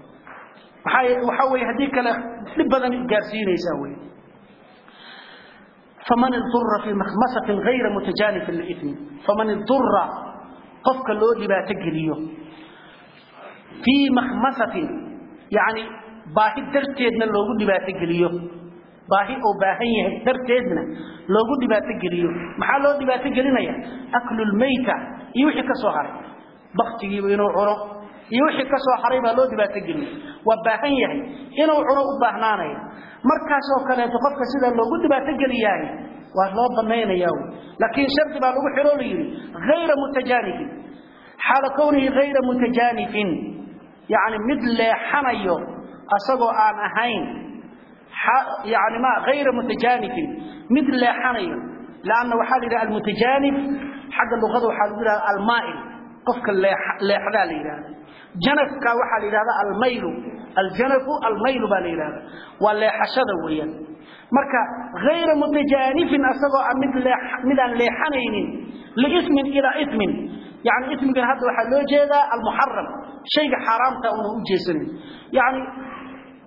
وحوي هديك له لبدن جارسين يسوي فمن اضطر في مخمسة غير متجانف للإثم فمن اضطر قفك اللودي بقى تجريه في مخمسة يعني باهي درتيدنا لوغو دباتة قليو باهي أو باهي درتيدنا لوغو دباتة قليو محال لو دباتة قلينا أكل الميتة يوحي كسوحر بختي وينو عرو يوحي كسوحر يبا لو دباتة قليو وباهي إنو عرو باهنانا مركاسو كلا تقفك سيدا لوغو دباتة قلياني وهلو ضمينا ياو لكن شرط با لوغو حلولي غير متجانف حال كونه غير متجانف يعني مثل حنيو أصبو آن أهين يعني ما غير متجانف مثل حنيو لأنه حال المتجانف حق اللغة وحال المائل قفك اللي حدا لإله جنفك وحال إله الميل الجنف الميل بالإله واللي حشد ويا مركا غير متجانف أصبو مثل مثل لحنين لإثم إلى إثم يعني اسم هذا waxa loo jeeda al-muharram shayga xaraamta oo u jeesan yani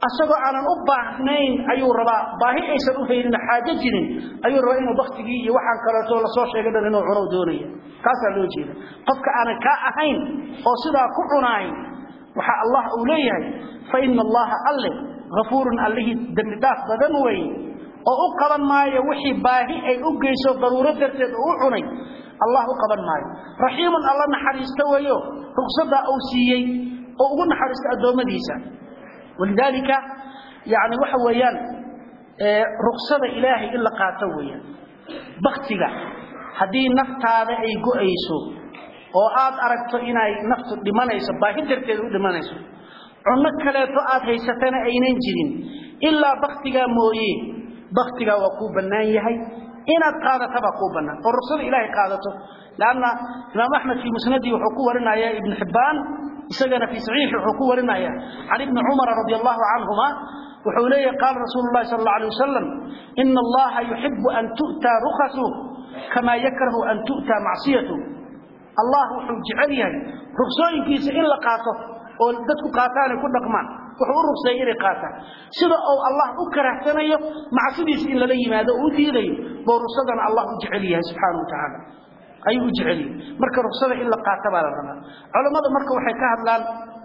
asagoo aanan u baahnayn ayuu rabaa baahi aysan u haynin xaajo jirin ayuu rabaa inuu baktigii iyo waxaan kaleeto lasoo sheegay dhan inuu cuno doonaya kaasaa loo jeeda qofka aanan kaa ahayn oo sidaa ku cunaay waxa allah uu leeyahay fa ina allaha alle hafuurun allihii dembi dhaaf badan wey oo u qaban maayo wixii baahi ay u geyso daruuro darteed oo u cunay allah u qaban maayo raxiimun alla naxariista weeyo rugsadaa uu siiyey oo ugu naxariista addoommadiisa walidaalika yani waxa weeyaan ruksada ilaahay in la qaato weeyaan baktiga haddii naftaada ay go-ayso oo aad aragto inay naftu dhimanayso baahi darteed u dhimanayso cunno kaleeto aad haysatana aynan jirin ilaa baktigaa mooye baktigaa waa kuu bannaan yahay inaad qaadatabaa kuu bannaan oo ruksada ilaahay qaadato lanna imaam axmed fii musnadii wuxuu ku warinaya ibn xibbaan isagana fii saxiixi wuxuu ku warinaya can ibni cumara radi allahu canhuma wuxuu leeyahy qaala rasuulu llahi sal alla alay wasalam ina allaha yuxibu an tu'taa rukasu kamaa yakrahu an tu'taa macsiyatu allah wuxuu jecel yahay ruksooyinkiisa in la qaato oo dadku qaataanay ku dhaqmaan wuxuu u rugseeyay inay qaataan sida uu allah u karahsanayo macsidiisa in lala yimaado oo u diidayo buu rugsadana allah u jecel yahay subxaana wa tacaala ayuu u jecel yahay marka rugsada in la qaata baa la rabaa culammada marka waxay ka hadlaan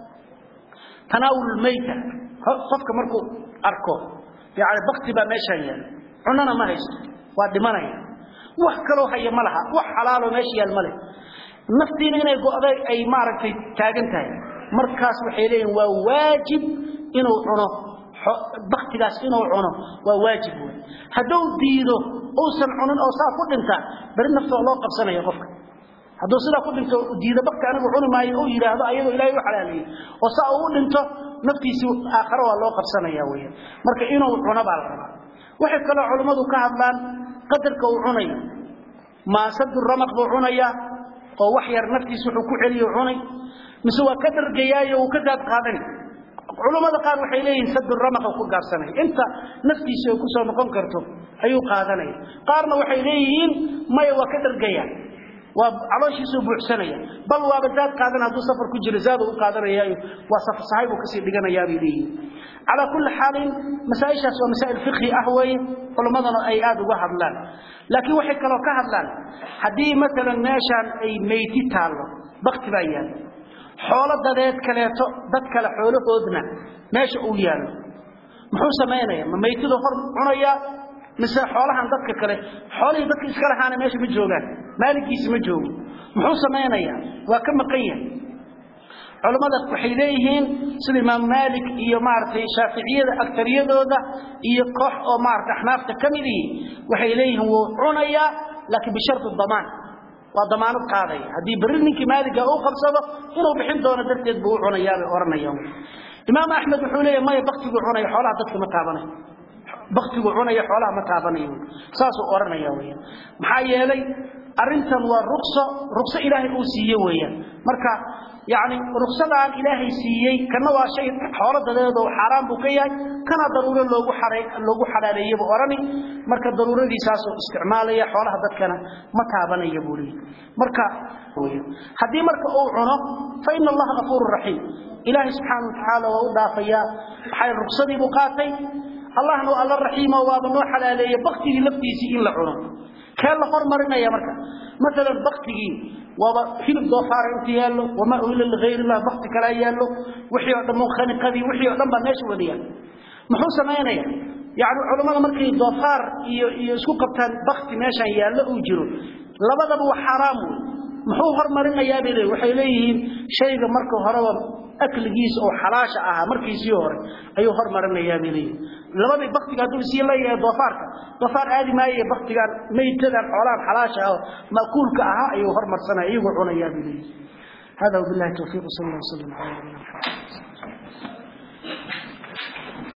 tanaawul mayta qofka markuu arko yani bakti baa meeshaan yaala cunana ma haysto waa dhimanaya wax kaloo haya ma laha wax xalaaloo meesha yaal ma leh naftiina inay go'day ay maaragtay taagan tahay markaas waxay leeyihin waa waajib inuu cuno baktigaas inuu cuno waa waajib wey hadduu diido uusan cunin oo saa ku dhintaa beri naftoo loo qabsanaya qofka hadduu sidaa ku dhinto diido bakti anigu cuni maayo uu yidhaahdo ayadoo ilaahay u xalaaleeyey oo saa uu u dhinto naftiisii aakhare waa loo qabsanaya weya marka inuu cuno baa la rabaa waxay kaloo culammadu ka hadlaan qadarka uu cunayo maasadu ramaq buu cunayaa oo wax yar naftiisa wuxuu ku celiyo cunay mise waa ka dhargayaayo uu ka gaad qaadani culammada qaar waxay leeyihiin sadu ramaq ku gaabsanaya inta naftiisa ay kusoo noqon karto ayuu qaadanaya qaarna waxay leeyihiin maya waa ka dhargaya waa calooshiisuu buuxsanaya bal waaba zaad qaadan hadduu safar ku jiro zaad u qaadanayaayo waa safar sahay buu kasii dhiganayaa bay leeyihiin calaa kulli xaalin masaa-ishaas waa masaa'il fiqhi ah weeye culammadana ay aada uga hadlaan laakiin waxay kaloo ka hadlaan haddii maalan meeshaan ay meyti taallo bakti baa yaalla xoolo dadeed kaleeto dad kale xoolahoodna meesha uu yaallo muxuu samaynaya ma maytidu hor cunayaa mise xoolahan dadka kale xoolihii dadka iska lahaana meesha ma joogaan maalinkiisi ma joogo muxuu samaynayaa waa ka maqan yahay culammada waxay leeyihiin sida imaam maalik iyo maaragtay shaaficiyada agtariyadooda iyo koox oo maarata axnaafta ka midii waxay leeyihiin wuu cunayaa laakiin bishardi damaan waa damaanad qaadaya haddii berri ninkii maaliga uu qabsado inuu bixin doono darteed buu u cunayaa bay odhanayaan imaam axmed wuxuu leeyahy maya baktiguu cunaya xoolaha dadka ma taabanayo baktigu cunaya xoolaha ma taabanayo saasuu odhanaya weyaan maxaa yeelay arrintan waa rukso rukso ilaahay uu siiye weeyaan marka yacni ruksadaan ilaahay siiyey kana waa shay xoolo dadeedoo xaaraan buu ka yahay kana daruuro loogu xaray loogu xalaaleeyey buu odhani marka daruuradiisaasuu isticmaalaya xoolaha dadkana ma taabanaya buu leeyahy marka haddii marka uu cuno fa ina allaha gafuuru raxiim ilaahay subxaana wa tacaala waa u dhaafayaa maxay ruksadii buu qaatay allahna waa alla raxiimo waaba noo xalaaleeye baktigii laftiisii in la cuno kee la hormarinaya marka maalan baktigii waaba hilib doofaara inta yaallo wamaa uhila ligayr illah bakti kalaa yaallo wixii oo dhan munkhaniqadii wixii oo dhan baa meesha wada yaal muxuu samaynaya yacni culammada markay doofaar iyo iyo isku qabtaan bakti meeshaan yaallo uu jiro labadaba waa xaaraam wey muxuu hormarinayaa bay leeyihin waxay leeyihiin shayga marka horeba akligiisa oo xalaasha ahaa markiisii hore ayuu hormarinayaa bay leeyihin labadii baktiga hadduu isii leeyahay doofaarka doofaar aadi maaye baktigaan maytadan xoolahan xalaasha ah ma'kuulka ahaa ayuu hormarsanaya iyagoo cunayaa bay leeyihin hada wabillahi tawfiiq sal allah wasallam ala nabiyina maxamed